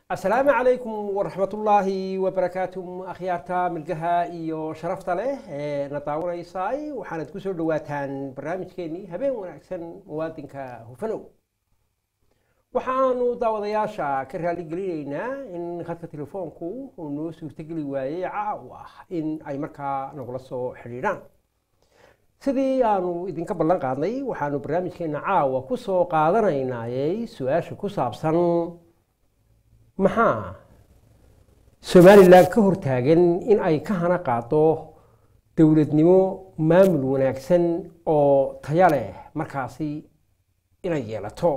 asalaamu calaykum waraxmatullaahi wabarakaatu akhyaarta milgaha iyo sharafta leh ee na daawanaysay waxaanad ku soo dhawaataan barnaamijkeenii habeen wanaagsan muwaadinka hufanow waxaanu daawadayaasha ka raaligelinaynaa in khadka telefoonku uu noo suurtogeli waayey caaw ah in ay markaa nagula soo xidhiidhaan sidii aanu idinka ballan qaadnay waxaanu barnaamijkeena caawa ku soo qaadanaynayey su-aasha ku saabsan maxaa somalilan ka hortaagan in ay ka hana qaado dowladnimo maamul wanaagsan oo taya leh markaasi inay yeelato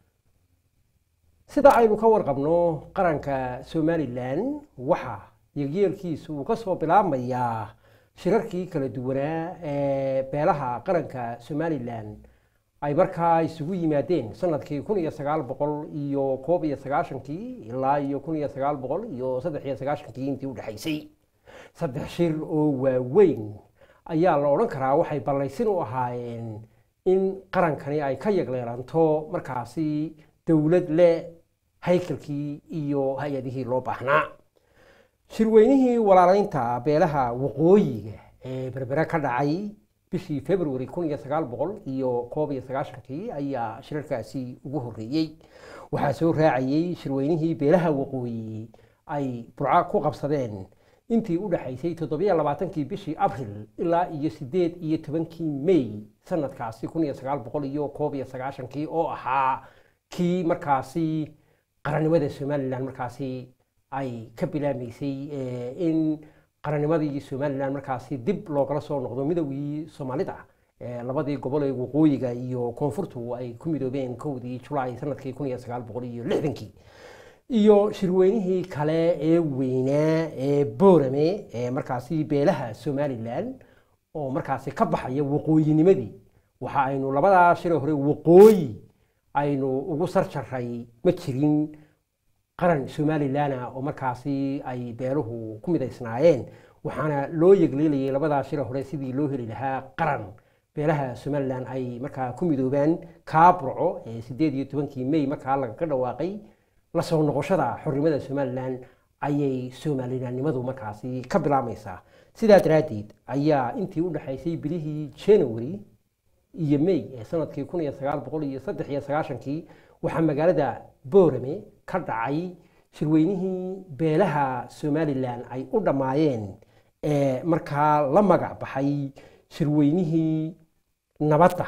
sida aynu ka warqabno qaranka somalilan waxa yegyeelkiisu uu ka soo bilaabmayaa shirarkii kala duwanaa ee beelaha qaranka somalilan ay markaa isugu yimaadeen sanadkii kun iyo sagaal boqol iyo koob iyo sagaashankii ilaa iyo kun iyo sagaal boqol iyo saddex iyo sagaashankii intii u dhexaysay saddex shir oo waaweyn ayaa la odhan karaa waxay ballaysin u ahaayeen in qarankani ay ka yagleelanto markaasi dowlad leh haykalkii iyo hay-adihii loo baahnaa shirweynihii walaalaynta beelaha waqooyiga ee berbere ka dhacay bishii february kun iyo sagaal boqol iyo koob iyo sagaashankii ayaa shirarkaasi ugu horreeyey waxaa soo raacayey shirweynihii beelaha waqooyi ay burco ku qabsadeen intii u dhexaysay toddobiyo labaatankii bishii abril ilaa iyo siddeed iyo tobankii may sanadkaasi kun iyo sagaal boqol iyo koob iyo sagaashankii oo ahaa kii markaasi qarannimada somalilan markaasi ay ka bilaamaysay in qarannimadii somalilan markaasi dib loogala soo noqdo midowgii soomaalida labadii gobol ee waqooyiga iyo koonfurtu ay ku midoobeen kowdii julaay sanadkii kun iyo sagaal boqol iyo lixdankii iyo shirweynihii kale ee weynaa ee boorame ee markaasi beelaha somalilan oo markaasi ka baxaya waqooyinimadii waxa aynu labadaa shire hore waqooyi aynu ugu sarjaray ma jirin qaran somalilana oo markaasi ay beeluhu ku midaysnaayeen waxaana loo yegleelayay labadaa shira hore sidii loo heli lahaa qaran beelaha somalilan ay markaa ku midoobaan kaaburco ee sideed iyo tobankii may markaa lagaga dhawaaqay la soo noqoshada xornimada somalilan ayay somalilanimadu markaasi ka bilaabmaysaa sidaa daraaddeed ayaa intii u dhexaysay bilihii january iyo may ee sanadkii kun iyo sagaal boqol iyo saddex iyo sagaashankii waxaa magaalada boorame ka dhacay shirweynihii beelaha somalilan ay u dhammaayeen ee markaa la magac baxay shirweynihii nabadda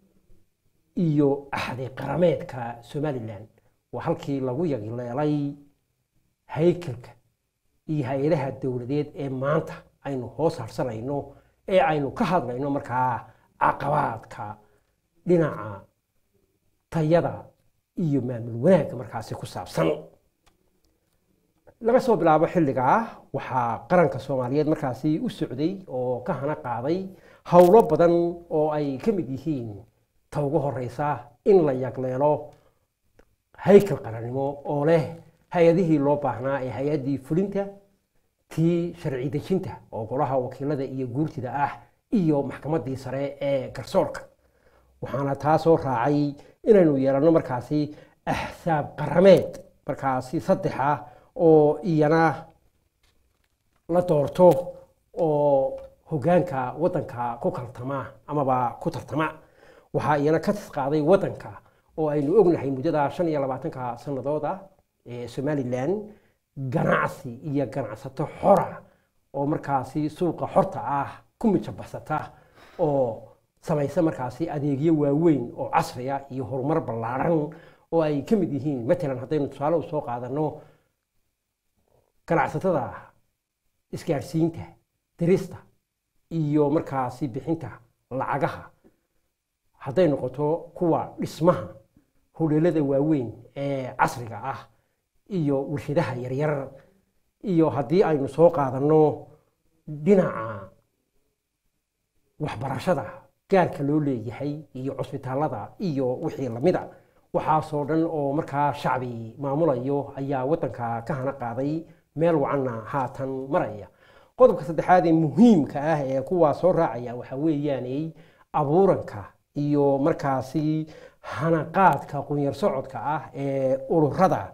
iyo axdi qarameedka somalilan waa halkii lagu yagileelay haykalka iyo hay-adaha dowladeed ee maanta aynu hoos harsanayno ee aynu ka hadlayno markaa caqabaadka dhinaca tayada iyo maamul wanaagga markaasi ku saabsan laga soo bilaabo xilligaa waxaa qaranka soomaaliyeed markaasi u socday oo ka hana qaaday howlo badan oo ay ka mid yihiin ta ugu horeysa in la yagleelo haykal qarannimo oo leh hay-adihii loo baahnaa ee hay-addii fulinta tii sharci dejinta oo golaha wakiilada iyo guurtida ah iyo maxkamaddii sare ee garsoorka waxaana taa soo raacay inaynu yeelanno markaasi axsaab qarameed markaasi saddexa oo iyana la doorto oo hoggaanka waddanka ku kaltama amaba ku tartama waxaa iyana ka tisqaaday waddanka oo aynu ognahay muddada shan iyo labaatanka sanadooda ee somalilan ganacsi iyo ganacsato xora oo markaasi suuqa xorta ah ku mijabaxsata oo samaysa markaasi adeegyo waaweyn oo casriya iyo horumar ballaadhan oo ay ka mid yihiin matalan haddaynu tusaale u soo qaadanno ganacsatada isgaadhsiinta dirista iyo markaasi bixinta lacagaha hadday noqoto kuwa dhismaha hodheelada waaweyn ee casriga ah iyo warshadaha yaryar iyo haddii aynu soo qaadanno dhinaca waxbarashada gaarka loo leeyahay iyo cusbitaalada iyo wixii lamida waxaasoo dhan oo markaa shacbi maamulayo ayaa waddanka ka hana qaaday meel wacanna haatan maraya qodobka saddexaad ee muhiimka ah ee kuwaa soo raacaya waxaa weeyaanay abuuranka iyo markaasi hanaqaadka qunyar socodka ah ee ururada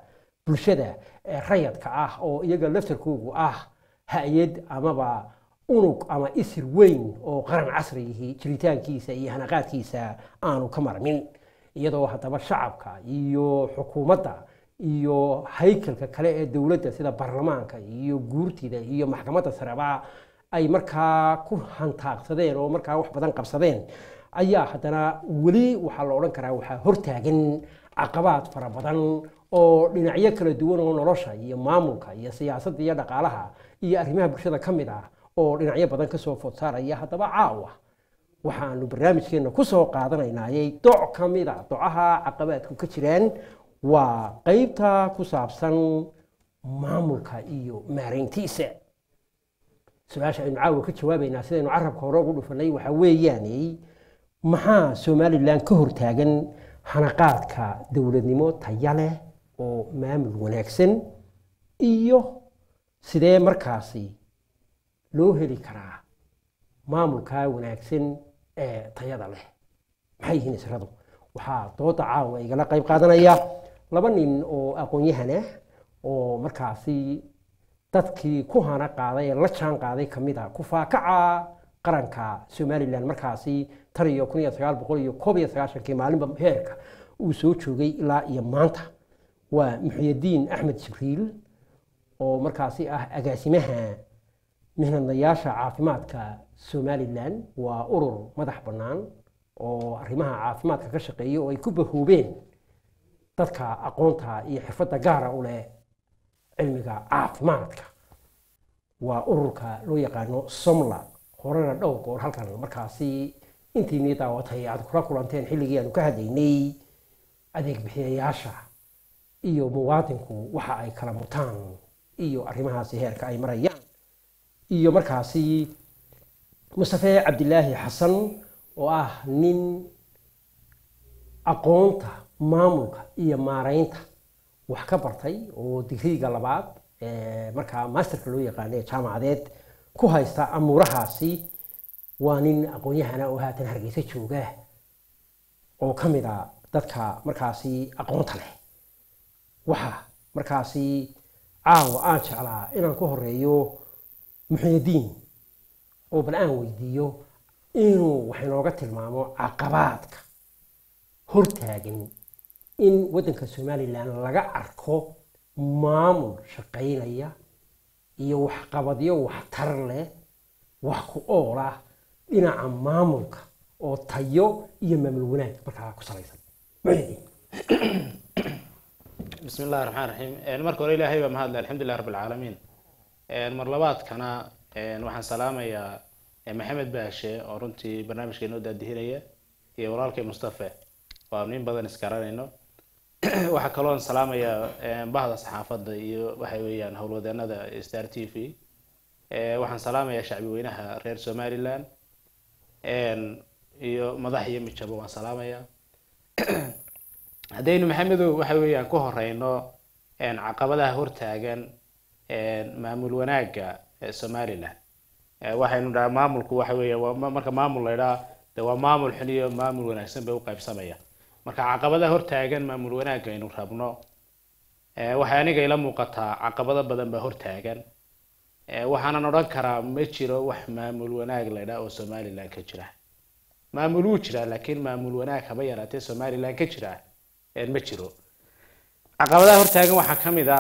bulshada ee rayadka ah oo iyaga laftarkoogu ah hay-ad amaba unug ama isir weyn oo qaran casrigihii jiritaankiisa iyo hanaqaadkiisa aanu ka marmin iyadoo haddaba shacabka iyo xukuumadda iyo haykalka kale ee dowladda sida baarlamaanka iyo guurtida iyo maxkamadda sareba ay markaa ku hantaaqsadeen oo markaa wax badan qabsadeen ayaa haddana weli waxaa la odhan karaa waxaa hortaagan caqabaad fara badan oo dhinacyo kala duwan oo nolosha iyo maamulka iyo siyaasadda iyo dhaqaalaha iyo arrimaha bulshada ka mid ah oo dhinacyo badan kasoo food saaraya haddaba caawa waxaanu barnaamijkeenna kusoo qaadanaynayay doc ka mid a docaha caqabaadku ka jiraan waa qeybta ku saabsan maamulka iyo maarayntiisa su-aasha aynu caawa ka jawaabaynaa sidaynu carabka hore ugu dhufanay waxaa weeyaane maxaa somalilan ka hortaagan hanaqaadka dowladnimo taya leh oo maamul wanaagsan iyo sidee markaasi loo heli karaa maamulka wanaagsan ee tayada leh maxay yihiin isradu waxaa dooda caawa igala qayb qaadanaya laba nin oo aqoon-yahanah oo markaasi dadkii ku hana qaaday ee la jaan qaaday kamid a kufaakaca qaranka somalilan markaasi tan iyo kun iyo sagaal boqol iyo koob iyo sagaashankii maalinba heerka uu soo joogay ilaa iyo maanta waa muxyadiin axmed jibriil oo markaasi ah agaasimaha mihnadnayaasha caafimaadka somalilan waa urur madax bannaan oo arrimaha caafimaadka ka shaqeeya oo ay ku bahoobeen dadka aqoonta iyo xirfadda gaara u leh cilmiga caafimaadka waa ururka loo yaqaano somla horena dhowr goor halkan markaasi intiinii daawatay aad kula kulanteen xilligii aanu ka hadlaynay adeeg bixiyayaasha iyo muwaadinku waxa ay kala mutaan iyo arrimahaasi heerka ay marayaan iyo markaasi mustafe cabdilaahi xasan oo ah nin aqoonta maamulka iyo maaraynta wax ka bartay oo digriiga labaad markaa masterka loo yaqaano ee jaamacadeed ku haysta amuurahaasi waa nin aqoon-yahana oo haatan hargeysa jooga oo ka mid a dadka markaasi aqoonta leh waxa markaasi caawa aan jeclaa inaan ku horeeyo muxyadiin oo bal aan weydiiyo inuu wax inooga tilmaamo caqabaadka hortaagan in waddanka somalilan laga arko maamul shaqaynaya iyo waxqabadyo waxtar leh wax ku ool ah dhinaca maamulka oo tayo iyo maamul wanaag markaa ku salaysan muxyadiin بسم الله الرحمن الرحيم marka hore ilaahay baa mahadle alxamdulilah rab alcaalamiin mar labaadkana waxaan salaamayaa maxamed baashe oo runtii barnaamijka inoo daadihinaya iyo walaalkay mustafe oo aanu in badan iskaranayno waxaa kaloon salaamayaa bahda saxaafadda iyo waxa weeyaan howlwadeenada star t v waxaan salaamayaa shacbi weynaha reer somaliland iyo madax iyo mijabo waan salaamayaa haddaynu maxamedow waxa weeyaan ku horeyno caqabadaha hortaagan maamul wanaagga somaliland waxaynu dhaha maamulku waxa weeya marka maamul la idhaha de waa maamul xun iyo maamul wanaagsan bay uqaybsamaya marka caqabadaha hortaagan maamul wanaagga aynu rabno waxay aniga ila muuqataa caqabado badan baa hortaagan waxaanan odhan karaa ma jiro wax maamul wanaag la idhaha oo somaliland ka jira maamul wuu jiraa laakiin maamul wanaag haba yaraatee somaliland ka jira ma jiro caqabadaha hortaagan waxaa ka mid a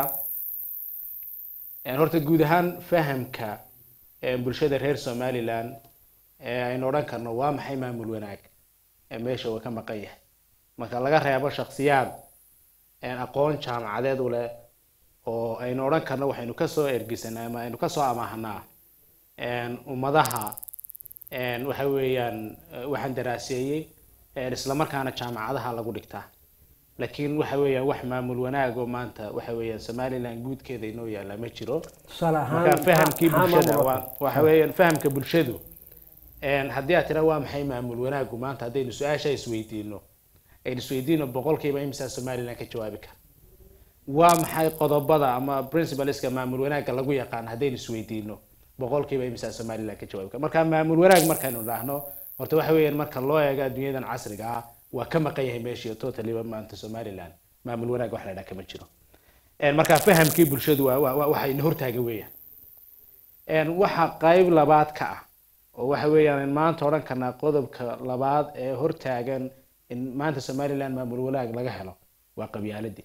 horta guud ahaan fahamka bulshada reer somaliland aynu odhan karno waa maxay maamul wanaag meesha uu ka maqan yahay marka laga reebo shaksiyaad aqoon jaamacadeed u leh oo aynu odhan karno waxaynu kasoo ergisanaa ama aynu kasoo amaahanaa ummadaha waxa weeyaan waxaan daraaseeyey islamarkaana jaamacadaha lagu dhigtaa laakiin waxa weeyaan wax maamul wanaag oo maanta waxa weeyaan somaliland guudkeeda inoo yaalla ma jiro tusaale ahaan marka fahamkii maxaa bulshada maamul waa waxa weeyaan fahamka bulshadu haddii aad tira waa maxay maamul wanaagu maanta haddaynu su-aasha isweydiino aynu isweydiino boqolkiiba imisa somaliland ka jawaabi kara waa maxay qodobada ama principleska maamul wanaagga lagu yaqaan haddaynu isweydiino boqolkiiba imisa somaliland ka jawaabi kara marka maamul wanaag markaynu dhahno horta waxa weeyaan marka loo eego adduunyadan casriga ah waa ka maqan yahay meeshii totaliba maanta somaliland maamul wanaag wax la dhaha kama jiro Een, marka fahamkii bulshadu waa waa- waa- waxa ina hortaaga weeyaan Een, waxa qayb labaad ka ah oo waxa weeyaan in maanta odhan karnaa qodobka labaad ee hortaagan in maanta somaliland maamul wanaag laga helo waa qabyaaladii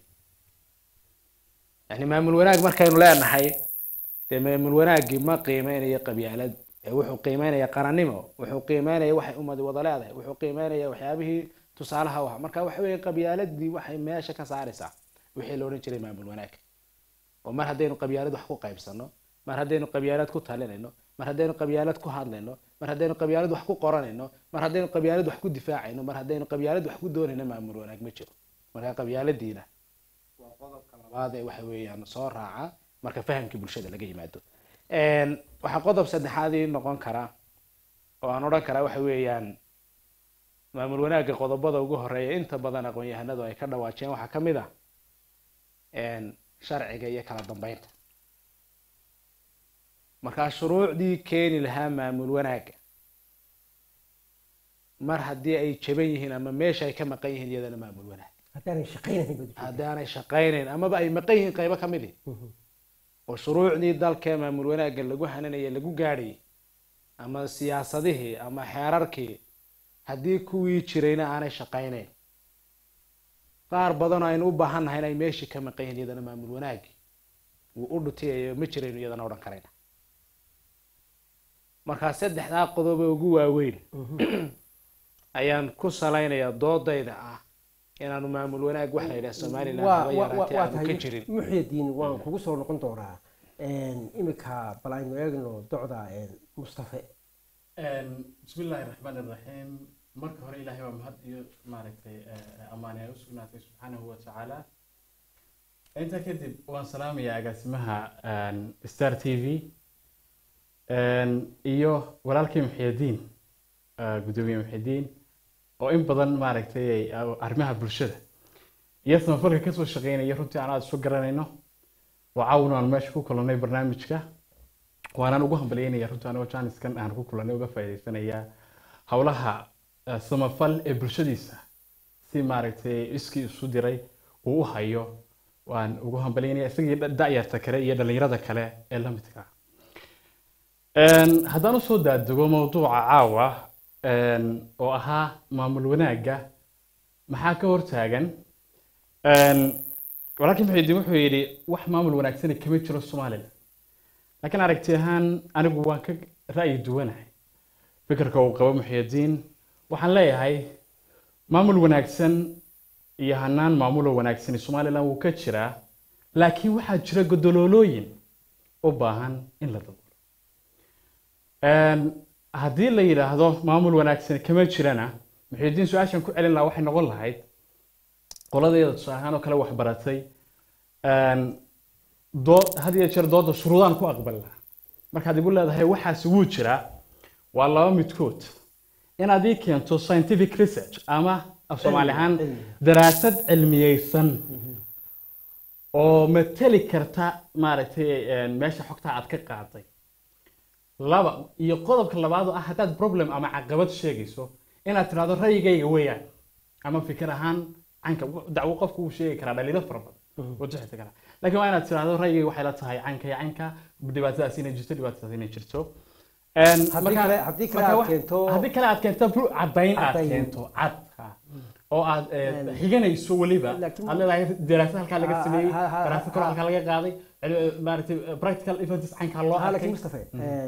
yani maamul wanaag markaynu leenahay dee maamul wanaagii ma qiimeynayo qabyaalad ee wuxuu qiimeynaya qarannimo wuxuu qiimeynaya waxay ummadi wada leedahay wuxuu qiimeynaya waxyaabihii tusaalaha u ah marka waxa weeye qabyaaladii waxay meesha ka saaraysaa wixii la odhan jiray maamul wanaag oo mar haddaynu qabyaalad wax ku qaybsano mar haddaynu qabyaalad ku talinayno mar haddaynu qabyaalad ku hadlayno mar haddaynu qabyaalad wax ku qoranayno mar haddaynu qabyaalad wax ku difaacayno mar haddaynu qabyaalad wax ku doonayno maamul wanaag ma jiro marka qabyaaladiina waa qodobka labaad ee waxa weeyaan soo raaca marka fahamkii bulshada laga yimaado Een, waxaa qodob saddexaadii noqon kara oo aan odhan karaa waxa weeyaan maamul wanaagga qodobada ugu horeeya inta badan aqoon-yahanadu ay ka dhawaajeen waxaa ka mid ah een, sharciga iyo kala dambeynta markaa shuruucdii keeni lahaa maamul wanaagga mar haddii ay jaban yihiin ama meesha ay ka maqan yihiin iyadana maamul wanaag haddaanay shaqaynahayn baad ujeedaa. haddaanay shaqaynayn amaba ay maqan yihiin qaybo ka midi Mhm. oo shuruucdii dalkee maamul wanaagga lagu hananayay lagu gaadhayay ama siyaasadihii ama xeerarkii haddii kuwii jirayna aanay shaqaynayn qaar badanoo aynu u baahan nahay inay meeshii ka maqan yihiin iyadana maamul wanaagii wuu u dhutiyayo ma jirayno iyadana odhan karayna markaa saddexdaa qodob ee ugu waaweyn ayaan ku salaynayaa doodayda ah inaanu maamul wanaag wax la yidhaha somaliland waa haba waa- waa yaraatee waa aanu ka tahay jirin muxyadiin waan kugu soo noqon doonaa imika bal aynu eegno docda mustafe bismi illaahi raxmaan iraxiim marka hore ilaahay waa mahad iyo maaragtay eh, ammaan ay u sugnaatay subxaanahu wa tacaala intaa kadib waan salaamayaa agaasimaha een, star t v een, iyo walaalkii muxiyadiin eh, gudoomiye muxiyadiin oo in badan maaragtay ay arrimaha bulshada iyo samafalka kasoo shaqeynaya runtii aan aada isu garanayno oo caawin aan meesha ku kulannay barnaamijka waanaan ugu hambalyeynaya runtii anigoo jaaniskan aan ku kulannay uga faa'iidaysanayaa howlaha eh, samafal ee bulshadiisa si maaragtay iskii isu diray uu u hayo waan ugu hambalyeynaya isagii da- da'yarta kale iyo dhallinyarada kale ee la midka ah Een, haddaan usoo daadego mowduuca caawa een, oo ahaa maamul wanaagga maxaa ka hortaagan Een, walaalkii muxiidiin wuxuu yidhi wax maamul wanaagsani kama jiro somalilan laakiin aragti ahaan anigu waan ka ra'yi duwanahay fikirka uu qabo muxiidiin waxaan leeyahay maamul wanaagsan iyo hanaan maamuloo wanaagsani somalilan wuu ka jiraa laakiin waxaa jira godoloolooyin u baahan in la daboolo Een, haddii la yidhaahdo maamul wanaagsan kama jirana muxiidiin su-aashan ku celin lahaa waxay noqon lahayd qoladeeda tusaale ahaan oo kale wax baratay een, dood had iyo jeer dooda shuruudaan ku aqbal lahaa markaad igu leedahay waxaasi wuu jiraa waa laba midkood inaad ii keento scientific research ama af soomaali ahaan cilmi. daraasad cilmiyeysan oo mateli karta maaragtay een, meesha xogta aad ka qaaday laba iyo qodobka labaad oo ah haddaad problem ama caqabad sheegayso inaad tirahdo ra'yigayga weeyaan ama fikir ahaan canka dacwo qofku uu sheegi karaa dhaliilo fara badan oo jixita kara laakiin waa inaad tirahdo ra'yigayga waxay la tahay canka iyo canka dhibaatadaas inay jirto dhibaatadaas inay jirto Een, Haddii marka- kale- haddii kale marka aad wax- keento- haddii kale aad keento bru- caddayn aad Caddayn. keento cad ha. oo aad eh, Een, xiganayso weliba laakiin- aad leedahay daraasad halkaa laga Ha- sameeyey ha- ha- daraasad kale ha- halkaa laga qaaday cil- maaragtay eh, practical evidence cankaa loo ها arkay لكن مصطفى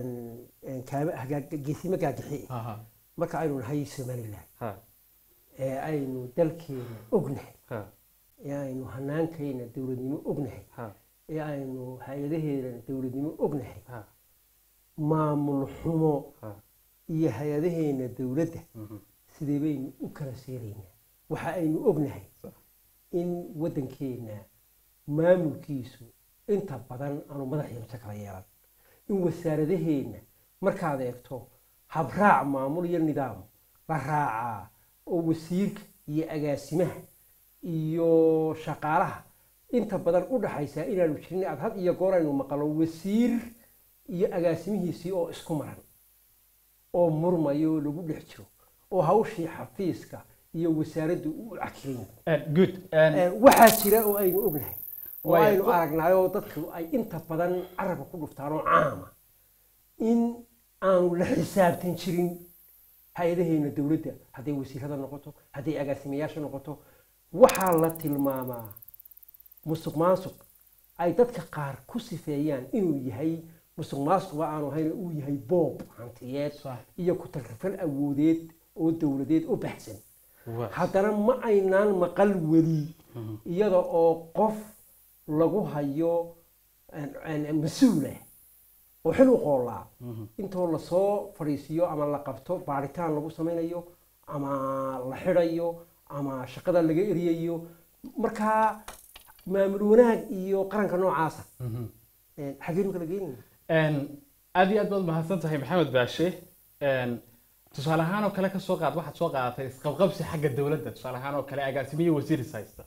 geesimo gaagixi Ha, ha, marka aynu nahay somaliland ha, ee aynu dalkeena ognahay ha, ee aynu hanaankayna dowladnimo ognahay ha, ee aynu hay-adaheena dowladnimo ognahay ha, maamul xumo ha. iyo hay-adaheena dowladda Mhm. sidee baynu u kala seeraynaa waxa aynu ognahay Sax. in waddankeena maamulkiisu inta badan aanu madaxiyo mise kala yeelan in wasaaradaheena markaad eegto habraac maamul iyo nidaam la raacaa oo wasiirka iyo agaasimaha iyo shaqaalaha inta badan u dhaxaysaa inaanu jirin aad had iyo goor aynu maqalo wasiir iyo agaasimihiisii oo isku maran oo murmayo oo lagu dhex jiro oo hawshii xafiiska iyo wasaaraddu u cakirin Eh, good Eh, waxaa jira oo aynu ognahay oo Waayo. aynu aragnaayoo dadku ay inta badan carabka ku dhuftaan oo caama in aanu la xisaabtan jirin hay-adaheena dowladda hadday wasiirada noqoto hadday agaasimayaasha noqoto waxaa la tilmaamaa musuq maasuq ay dadka qaar ku sifeeyaan inuu yahay musuq maasuqba aanu ahayn uu yahay boob hantiyeed Sax. iyo ku tagrifal awoodeed oo dowladeed oo baxsan Waa. haddana ma aynaan maqal weli iyada oo qof lagu hayo een- een mas-uula oo xil u qoolaa intoo lasoo fadhiisiiyo ama la qabto baaritaan lagu samaynayo ama la xidhayo ama shaqada laga eriyayo markaa maamul wanaag iyo qaranka noocaasa een, xageenu kala geenayna Een, aad iyo aad baad mahadsan tahay maxamed baashe Een, tusaale ahaan oo kale ka soo qaad waxaad soo qaadatay isqabqabsi xagga dowladda tusaale ahaan oo kale agaasimiye wasiiris haysta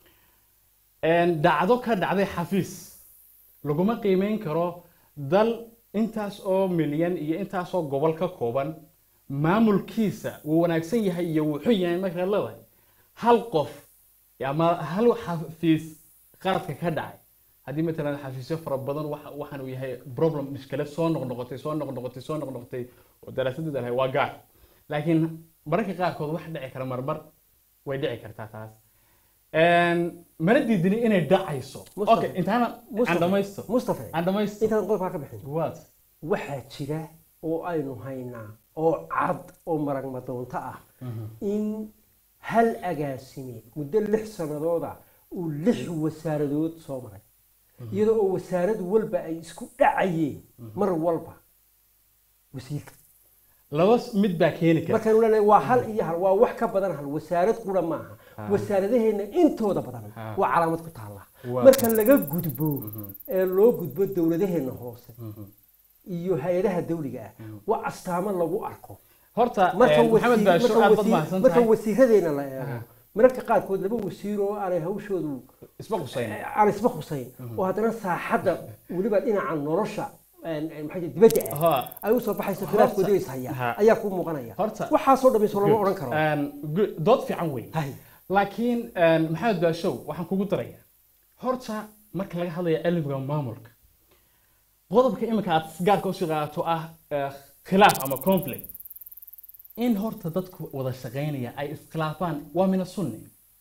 Een, dhacdo ka dhacday xafiis laguma qiimeyn karo dal intaas oo milyan iyo intaas oo gobol ka kooban maamulkiisa wuu wanaagsan yahay iyo wuu xun yahay markaad leedahay hal qof ama hal xafiis qaladka ka dhacay haddii matalan xafiisyo fara badan waxa waxaan uu yahay problem mushkilad soo noqnoqotay soo noqnoqotay soo noqnoqotay oo daraasadeeda lahay waa gaar laakiin mararka qaarkood wax dhici kara marmar way dhici kartaa taas Een, mana diidini inay dhacayso Mustafa. okay intaana aan dhamaysto mustafa aan dhamaysto intaan qodobkaa ka bixin waad waxaa jira oo aynu haynaa oo cad oo maragma doonto ah in hal agaasime muddo lix sanadooda uu lix wasaaradood soo maray iyadoo oo wasaarad walba ay isku dhacayeen mar walba wasiirka laba s- mid baa keeni kara markaanu leenahay waa hal iyo hal waa wax ka badan hal wasaarad qura maaha wasaaradaheenna intooda badan Ha. waa calaamad ku taalla Waa. marka laga gudbo ee loo gudbo dowladaheenna hoose iyo hay-adaha dawliga ah waa astaamo lagu arko horta marka een, maxamed wasiir- baasho marka aad baad wasiir- mahadsan marka tahay wasiiradeena la eego mararka qaarkood laba wasiir oo aanay hawshoodu isma qusayn aan isba khusayn oo haddana saaxadda weliba dhinaca nolosha een, een, maxaa jira dibadda ah Ha. ay usoo baxayso khilaafkoodii is Ha. haya ayaa kuu muuqanaya Horta- waxaasoo dhamayso lama odhan karo Een, good- dood fiican wey Hay. laakiin een, maxamed baashow waxaan kugu daraya horta marka laga hadlayo cilmiga maamulka qodobka imika aad gaarka usii qaadato ah eh, khilaaf ama conflict in horta dadku wada shaqaynaya ay iskhilaafaan waa mina sunni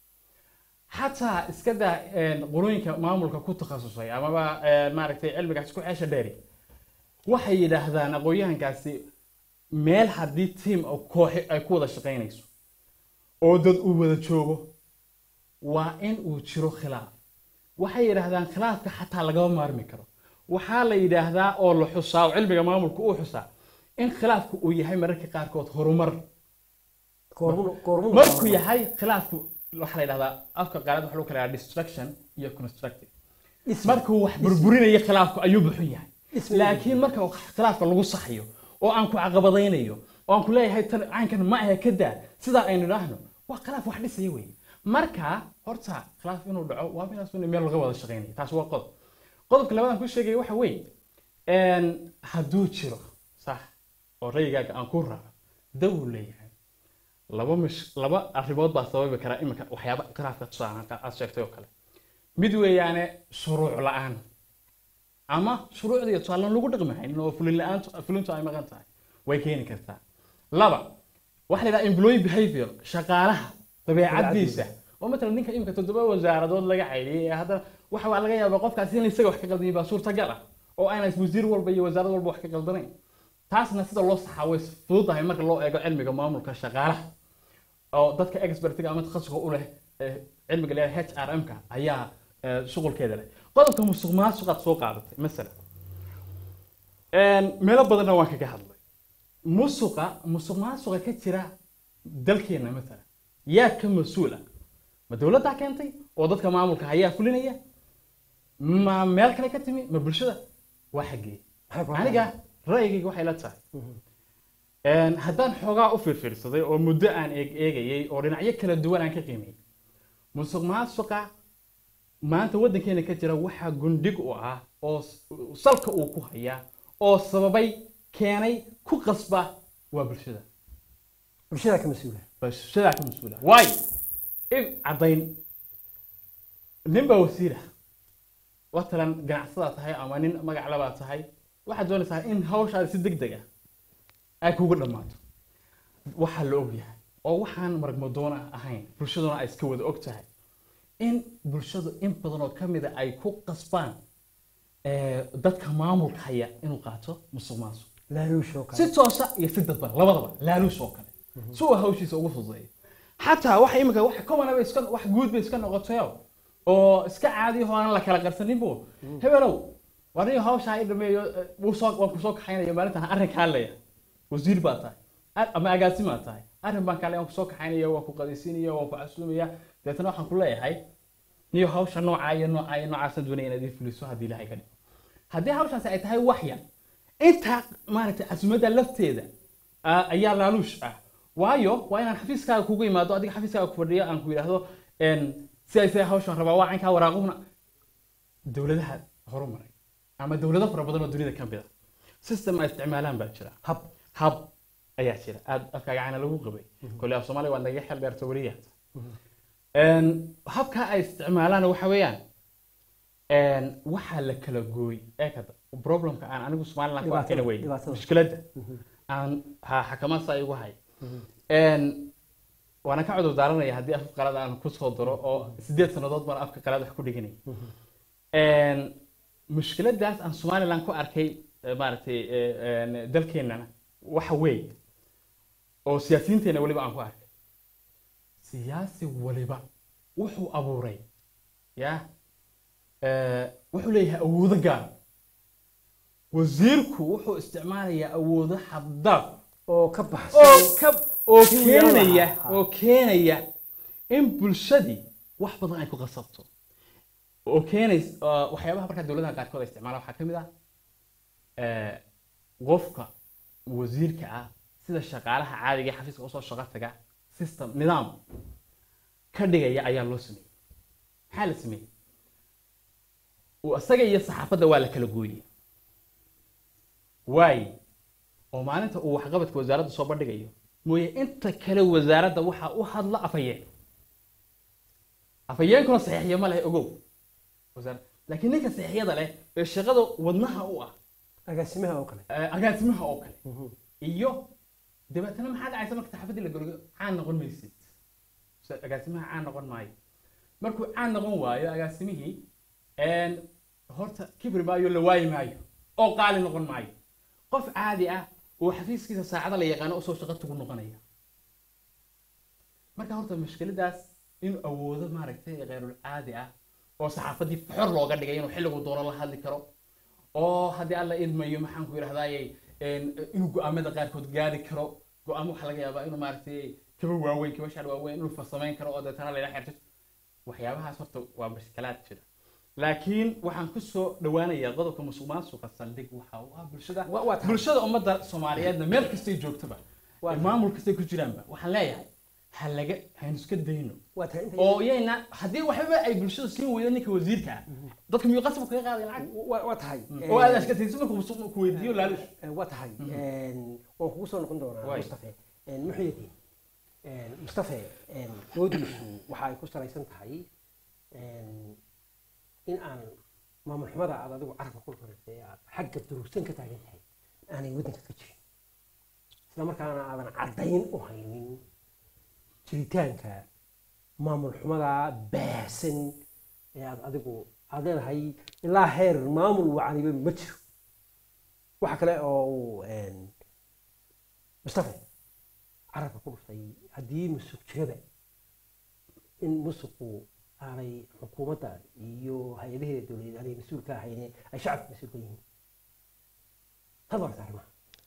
xataa iska daa een, qolooyinka maamulka ku takhasusay amaba een, maaragtay cilmigaas ku ceesha dheeri waxay yidhaahdaan aqoonyahankaasi meel haddii tiim oo kooxi ay ku wada shaqaynayso oo dad uu wada joogo waa in uu jiro khilaaf waxay yidhaahdaan khilaafka xataa lagama maarmi karo waxaa la yidhaahdaa oo la xusaa oo cilmiga maamulka uu xusaa in khilaafku uu yahay mararka qaarkood horumar Goormu- goormu- markuu yahay khilaafku waxaa la yidhahdaa afka qaarad waxa lagu kala yidhahdaa destruction iyo constructive Ismi- markuu wax burburinayo khilaafku ayuu buxun yahay Ismi- laakiin marka khilaafka lagu saxayo oo aan ku caqabadaynayo oo aan ku leeyahay tan caynkan ma ahe ka daa sidaa aynu idhaahno waa khilaaf wax dhisaya wey marka horta khilaaf inuu dhaco waa minaas in meel laga wada shaqaynayo taas waa qodob qodobka labaad aan ku sheegay waxa weeye een, hadduu jiro sax oo rayigaaga aan ku raaco dawuu leeyahay laba mish laba arrimood baa sababi kara iminka waxyaaba khilaafka tusaale aad sheegtay oo kale mid weeyaane shuruuc la-aan ama shuruucda iyo tusaale lagu dhaqmi haynin oo fulin la-aantu fulintu ay maqan tahay way keeni kartaa laba waxa la yidhaha employee behavior shaqaalaha dabeecadiisa oo matalan ninka imika toddoba wasaaradood laga caydiyay ee haddana waxa waa laga yaabaa qofkaasi in isaga wax ka qaldamay baa suurtagal ah oo aanay wasiir walba iyo wasaarad walba wax ka qaldanayn taasna sida loo saxaa way fududahay marka loo eego cilmiga maamulka shaqaalaha oo dadka expertiga ama takhasuska u leh ee cilmiga leeyahay HRM-ka ayaa ee, shughulkeeda leh qodobka musuq maasuqaad soo qaadatay masalan Een, meelo badanna waan kaga hadlay musuqa musuq maasuqa ka jira dalkeena matalan yaa ka mas-uul ah ma dowladdaa keentay oo dadka maamulka ayaa fulinaya ma meel kale ka timi ma bulshada waa xaggee Maxay ku aniga ra'yigayga waxay la tahay Een, haddaan xoogaa u fiirfiirsaday oo muddo aan eeg eegayay oo dhinacyo kala duwan aan ka qiimiyey musuq maasuqa maanta waddankeena ka jira waxaa gundhig u ah oo s- salka uu ku hayaa oo sababay keenay ku qasba waa bulshada bulshada ka mas-uula bulshadaa ka mas-uula waayo in caddayn nin baa wasiir ah watalan ganacsadaa tahay ama nin magac labaa tahay waxaad doonaysaa in hawshaada si deg deg ah ay kugu dhammaato waxaa la og yahay oo waxaan maragmadoona ahayn bulshaduna ay iska wada og tahay in bulshadu in badan oo ka mida ay ku qasbaan eh, dadka maamulka haya inuu qaato musuq maasuq laaluush oo si kale toosa iyo si dadban labadaba laaluush oo kale si uu hawshiisa ugu fududeeyo xataa waxa imika wax common iska wax guud bay iska noqotayo oo iska caadi oo aan la kala qarsanin bu hebelow war nin hawshaa i dhameeyo eh, wuu soo waan kusoo kaxaynaya maalintan arrinka hadlaya wasiir baa tahay ar- ama agaasimaa tahay arrin baan kale waan kusoo kaxaynaya waan ku qadaysiinaya waan ku casuumaya deetana waxaan ku leeyahay niyo hawsha noocaa iyo noocaa iyo noocaasaan doonaya inaad ii fuliso haddii ilaahay ka dhigo haddii hawshaasi ay tahay wax yar inta maaragtay casuumadda lafteeda ah, ayaa laaluush ah waayo waa inaan xafiiskaaga kugu imaado adiga xafiiskaaga ku fadhiyo aan ku yidhaahdo en, si ay say hawshan rabaa waa caynkaa waraaquna dowladaha horumaray ama dowlado fara badan oo dunida ka mid a system ay isticmaalaan baa jira hab hab ayaa jira aad afkaaga caana lagu qabay koley af soomaaliya waad naga xel dheerta weliyaata habka ay isticmaalaan waxa weeyaan een, waxaa la kala gooy eekada problemka aan anigu somaliland ku Dhibaatada, arkayna wey dhibaatada. mushkiladda aan ha xakamaadsa igu hay Een, waana ka cudur daaranaya haddii afka qalad aan kusoo daro oo sideed sannadood baan afka qalad wax ku dhiganay Een, mushkiladaas aan somaliland ku arkay eh, maaragtay eh, een, dalkeennana waxa weey oo siyaasiyiinteena weliba aan ku arkay siyaasi waliba wuxuu abuuray ya eh, wuxuu leeyahay awoodo gaar wasiirku wuxuu isticmaalayaa awoodo xaddaaf oo ka oo baxsan ka oo Si keenaya yalla. oo keenaya in bulshadii wax badan ay ku qasabto oo keenays oo waxyaabaha markaa dowladaha qaarkood ay isticmaalaan waxaa ka mid ah eh, qofka wasiirka ah sida shaqaalaha caadiga ee xafiiska usoo shaqo taga system nidaam ka dhigaya ayaa loo sameeyey maxaa la sameeyey uu isaga iyo saxaafadda waa la kala gooyey waaye oo maalinta uu waxqabadka wasaaradda soo bandhigayo mooye inta kale wasaaradda waxaa u hadla afhayeen afhayeenkuna saxiixya ma leh ogow wasaarad laakiin ninka saxiixyada leh ee shaqada wadnaha u ah agaasimaha oo kale eh, agaasimaha oo kale iyo dabeetana maxaa dhacaysa marka saxaafaddii la goliyo caan noqon maysid So, agaasimaha caan noqon maayo markuu caan noqon waayo agaasimihii een, horta kibri maayo la waayi maayo oo qaali noqon maayo qof caadi ah oo xafiiskiisa saacada la yaqaano usoo shaqo tugu noqonaya marka horta mushkiladaas inuu awoodo maaragtay khayrul caadi ah oo saxaafaddii xor looga dhigay inuu xilligu doono la hadli karo oo haddii alla idmayo maxaan ku yidhahdaaye inuu go-aamada qaarkood gaari karo go-aamo waxaa laga yaabaa inuu maaragtay kaba waaweyn kaba shaar waaweyn inuu farsamayn karo oo deetana layla xirto waxyaabahaas horta waa mushkilaad jira laakiin waxaan kusoo dhawaanayaa qodobka musuq maasuqa saldhig waxa uu ah bulshada Wa- waa tahay. bulshada ummadda soomaaliyeedna meel kastay joogtaba Waa ee tahay. maamul kastay ku jiraanba waxaan leeyahay ha laga haynu iska dayno waa tahay inta oo iyayna haddii waxba ay bulshada siin weydo ninka wasiirka ah dadka miyuu qasab kaga qaaday lacag waa waa tahay oo aad askatayso markuu musuq ku weydiiyo laalush Eh, waa tahay Een, waan kugu soo noqon doonaa Waay. mustafe Een, muxuu yidhi Een, mustafe een, doodiisu waxa ay ku salaysan tahay een, in aan maamul xumada aad adigu carabka ku koratay aad xagga durugsan ka taagan tahay aanay waddanka ka jirin isla markaana aadan caddayn u haynin jiritaanka maamul xumada baahsan ee aad adigu aad leedahay ilaa heer maamul wacaniba ma jiro waxa kale oo uu een, mustafe carabka ku dhuftay haddii musuq jirada in musuqu aanay xukuumadda iyo hay-adaheeda dowladeed aanay mas-uul ka ahayn ay shacabka mas-uul ka yihiin tad warta arrimaha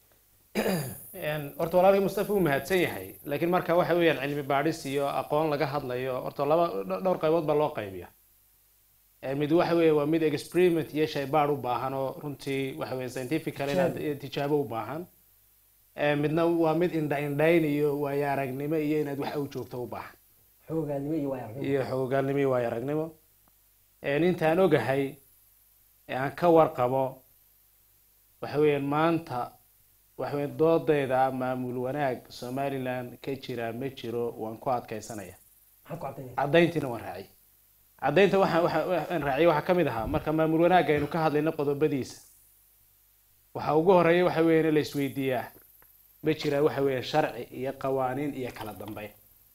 Een, horta walaalkii mustafa wuu mahadsan yahay laakiin marka waxa weeyaan cilmi baadhis iyo aqoon laga hadlayo horta laba dho- dhowr qaybood baa loo qaybiya Ee, mid waxa weeye waa mid experiment iyo shaybaadh u baahan oo runtii waxa weeye scientifical inaad tijaabo u baahan Ee, midna waa mid indha indhayn iyo waayo aragnimo iyo inaad wax u joogto u baahan xoogaalnimo iyo waayarnimo iyo xoogaalnimo iyo waayo aragnimo Een, intaan ogahay ee aan ka warqabo waxa weeyaan maanta waxa weeyaan doodayda maamul wanaag somaliland ka jira ma jiro waan ku adkaysanaya maxaad ku caddaynaysaa caddayntiina waan raacay caddaynta waxaan waxa- waxaan raaciyay waxaa ka mid ahaa marka maamul wanaagga aynu ka hadlayno qodobadiisa waxa ugu horeeya waxa weeye in la isweydiiyaa ma jira waxa weeye sharci iyo qawaaniin iyo kala dambeyn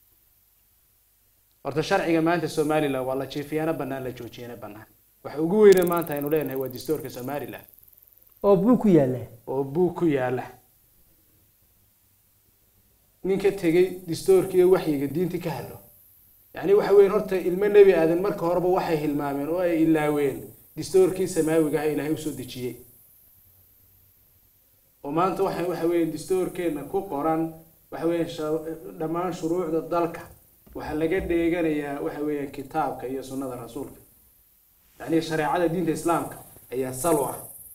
horta sharciga maanta somaliland waa la jiifiyaana bannaan la joojiyana bannaan waxa ugu weyne maanta aynu leenahay waa dastuurka somaliland oo buu ku yaallaa oo buug ku yaala ninka tegey dastuurka iyo waxyiga diinta ka hadlo yacni waxa weeye horta ilmo nebi aadan marka horeba waxay hilmaameen oo ay ilaaween dastuurkii samaawiga ah ilaahay usoo dejiyey oo maanta waxa waxa weeye dastuurkeena ku qoran waxa weeye sha- dhammaan shuruucda dalka waxaa laga dheeganayaa waxa weeye kitaabka iyo sunnada rasuulka yacni shareecada diinta islaamka ayaa sal u ah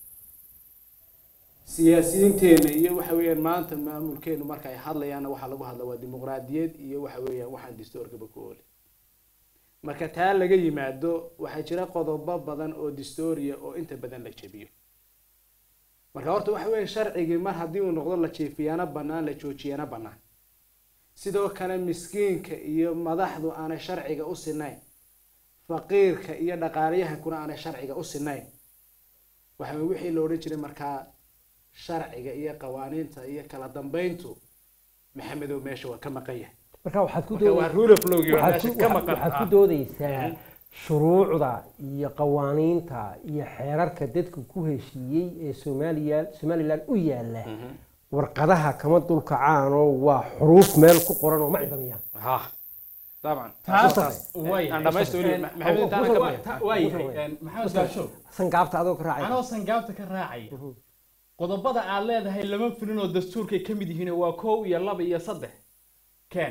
siyaasiyiinteena iyo waxa weeyaan maanta maamulkeenu marka ay hadlayaanna waxaa lagu hadla waa dimuqraadiyad iyo waxa weeyaan waxaan dastuurkaba ku ooli marka taa laga yimaado waxaa jira qodobo badan oo dastuuriya oo inta badan la jebiyo marka horta waxa weeye sharcigii mar haddii uu noqdo la jiifiyana bannaan la joojiyana bannaan sidoo kale miskiinka iyo madaxdu aanay sharciga u sinayn faqiirka iyo dhaqaalayahankuna aanay sharciga u sinayn waxa weye wixii la odhan jiray markaa sharciga iyo qawaaniinta iyo kala dambeyntu maxamedow meesha waa ka maqan yahay marka waxaad ku marka waa doodaysaa rule of law waa waxaad meesha ku- ka waxaad- maqan waxaad ku Ah. doodaysaa Mhm. shuruucda iyo qawaaniinta iyo xeerarka dadku ku heshiiyey ee somaliya somaliland u yaala Mhm. warqadaha kama dulkacaanoo waa xuruuf meel ku qoran oo ma cidamayaan ha طبعا taas way aan dhamaysto weli maxamed intaana ka baxay waayahay maxamed gaasho sangaabta adoo ka raacay anoo sangaabta ka raacaya qodobada aad leedahay lama filin oo dastuurkay ka mid yihiin waa kow iyo laba iyo saddex ken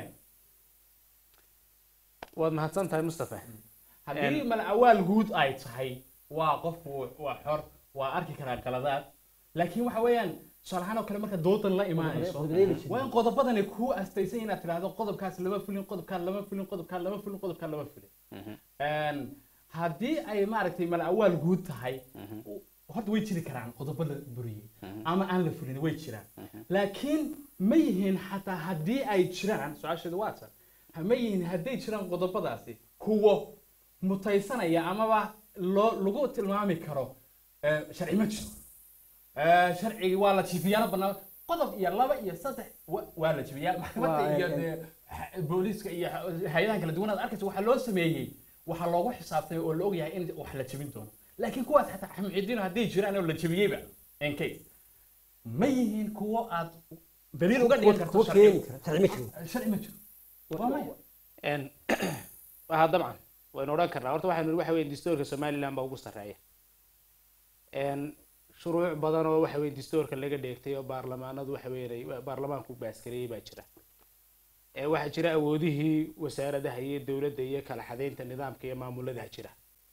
waad mahadsan tahay mustafa haddii malacawaal guud ay tahay waa qofku waa xor waa arki karaa qaladaad laakiin waxa weeyaan tusaalahaan oo kale marka doodan la imaanayso qodobadee la jebiyey. waa in qodobadani kuu astaysan inaad tidhaahdo qodobkaas lama filin qodobkaan lama filin qodobkaan lama filin qodobkaan lama filin Een, haddii ay maaragtay malacawaal guud tahay horta way jiri karaan qodobo la buriyey ama aan la fulin way jiraan laakiin ma yihiin xataa haddii ay jiraan su-aasheedu waa tan ha- ma yihiin hadday jiraan qodobadaasi kuwo mutaysanaya amaba loo lagu tilmaami karo eh, sharci ma jiro Eh, sharcigi waa la jiifiyaano banaan qodob iyo laba iyo saddex wa- waa la jibiyaa maxkamadda Waa, iyo eh, dee ha- booliiska iyo ha- hay-adahan kala duwanaad arkaysa waxaa loo sameeyey waxaa loogu xisaabtay oo la ogyahay in wax la jebin doono laakiin kuwaas xataa xamcidiin hadday jiraan oo la jebiyeyba in case ma yihiin kuwo aad daliil uga dhigan karto kuwa keeni kara sharci ma jiro sharci ma jiro waa maya En- waxa dabcan waynu odhan karnaa horta waxaynu waxa weye dastuurka somaliland baa ugu sarreeya En, shuruuc badan oo waxa weye dastuurka laga dheegtay oo baarlamaanadu waxa weye baarlamaanku baaskareeyey baa jira ee waxaa jira awoodihii wasaaradaha iyo dowladda iyo kala xadaynta nidaamka iyo maamuladaha jira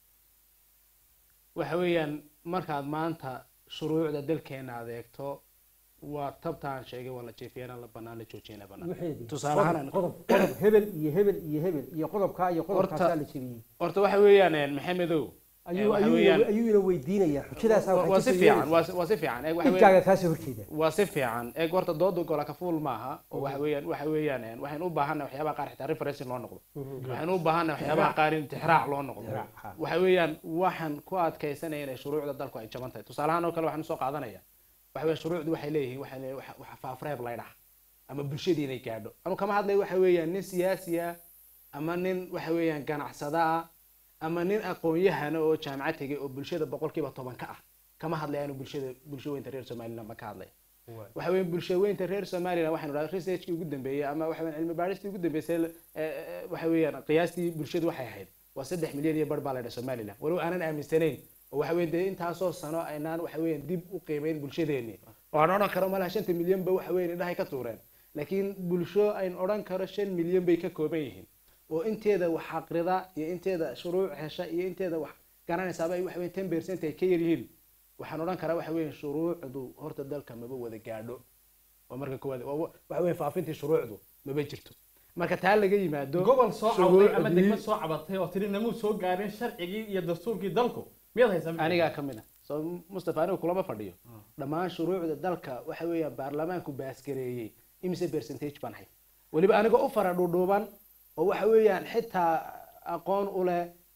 waxa weeyaan markaad maanta shuruucda dalkeena adeegto waa tabtaan sheegay waa la jeefiyana la banaan la joojiyana banaan waxeedii tusaale ahaan qodob qodob hebel iyo hebel iyo hebel iyo qodobkaa iyo qodobkaasaa la jebiyey horta waxa weeyaan en, maxamedow ayuu waxa ayuu weeyaan- ina- ayuu ina weydiinayaa xujadaasa waa si fiican waa si- waa si fiican eeg waxa weeyaan- dhibkaaga kaasoo horjeeda waa si fiican eeg horta dooda gola ka fuul maaha oo waxa weeyaan waxa weeyaan en, waxaynu u baahannahay waxyaabaha qaar xitaa referencing loo noqdo waxaynu u baahannahay waxyaabaha qaar in tixraac loo noqdo Tixraac, ha. waxa weeyaan waxaan ku adkaysanaya inay shuruucda dalku ay jaban tahay tusaalahaan oo kale waxaan usoo qaadanaya waxa weeye shuruucdu waxay leeyihiin waxay leeyihin waxa- waxa faafreeb laydhaha ama bulshadii inay gaadho anu kama hadlayo waxa weeyaan nin siyaasi ah ama nin waxa weeyaan ganacsada ah ama nin aqoon-yahana oo jaamacad tegay oo bulshada boqolkiiba toban ka ah kama hadlaya anu bulshada bulsho weynta reer somaliland ba ka hadlaya waxa weeye bulsho weynta reer somaliland waxaynu dhahay researchkii ugu dambeeyey ama waxa weeyaan cilmi baadhistii ugu dambeysay eh, eh, waxa weeyaan qiyaastii bulshadu waxay ahayd waa saddex milyan iyo bar baa la dhahay somaliland walow aanan aaminsanayn oo waxa weeye dee intaasoo sano aynaan waxa weeyaan dib u qiimeyn bulshadeeni oo aan odhan karo malaha shanta milyan ba waxa weeyaan indhahay ka tuureen laakiin bulsho ayn odhan karo shan milyan bay ka kooban yihiin oo inteeda wax aqrida iyo inteeda shuruuc hesha iyo inteeda wax garanaysaaba ay waxa weeyaan ten percent ay ka yar yihiin waxaan odhan karaa waxa weeyaan shuruucdu horta dalka maba wada gaadho waa marka koowaad waa- waxa weeye faafintii shuruucdu maba jirto marka taa laga yimaado gobol soo cawday ama shuruucdii- degmad soo cabatay oo tiri namuu soo gaarin sharcigii iyo dastuurkii dalku miyaad haysaa anigaa ka mid ah soo mustafa anigu kulama fadhiyo dhammaan shuruucda dalka waxa weeyaan baarlamaanku baaskareeyey imise percentage baan hay weliba anigoo u fara dhuudhuuban oo waxa weeyaan xitaa aqoon u leh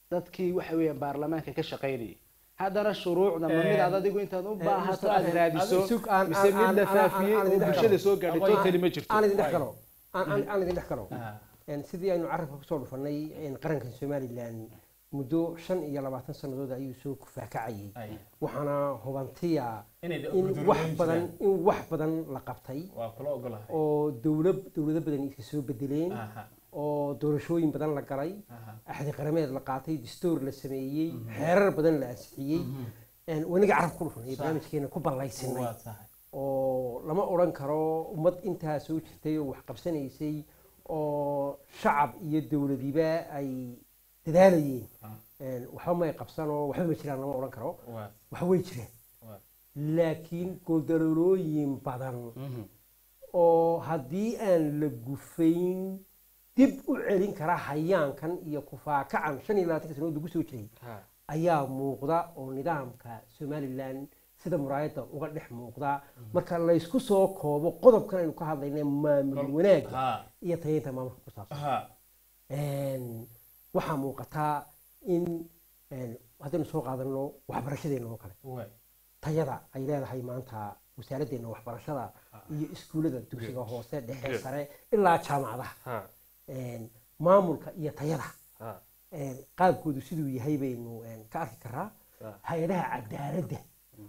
dadkii waxa weeyaan baarlamaanka ka shaqaynayay haddana shuruucda ma mid aad Eh, adigu intaad u eh, baahato Mr. aad Ahmed, raadiso sug aan- mise aan- mid la aan- faafiyey aan- aan oo idin dhex bulshada galo. soo gaadhay Aqoon- totally ma jirto aan idin dhex galo aan aan- aan idin dhex galo Ah, Een, sidii aynu carabka kusoo dhufanay een, qarankan somalilan muddo shan iyo labaatan sannadood ayuu soo kufaakacayay ay. waxaana hubantiya Inay in guddoon wax weyn badan jiraan. in wax badan la qabtay waa kula ogolahay oo dowlad dowlado badan iska soo bedeleen Aha, oo doorashooyin badan la galay aha. axdi qarameed la qaatay dastuur la sameeyey xeerar badan la ansixiyey Een, waniga carabka ku dhufanay Sax. barnaamijkeena ku ballaysinay waa tahay oo lama odhan karo ummad intaa soo jirtay oo wax qabsanaysay oo shacab iyo dowladiba ay dadaalayeen Ah. Een, waxba may qabsanoo waxba ma jiraan lama odhan karo waa wax way jireen waa laakiin gooldaloolooyin badan Mhm. oo haddii aan la gufayn dib u celin kara hayaankan iyo kufaakacan shan iyo labaatanka sanood lagu soo jiray Ha, ayaa muuqda oo nidaamka somalilan sida muraayadda uga dhex muuqda marka laysku soo koobo qodobkan aynu ka hadlayna maamul wanaagga ha, iyo tayeynta maamulka ku saabsan ha. Een, waxaa muuqataa in een, haddaynu soo qaadano waxbarashadeena oo kale Waay. tayada ay leedahay maanta wasaaraddeena waxbarashada iyo iskuullada dugsiga hoose dhexe Good. sare ilaa jaamacadaha Ha, Een, maamulka iyo tayada ha, een, qaabkoodu siduu yahay baynu een, ka arki karaa Ah. hay-adaha cadaaladda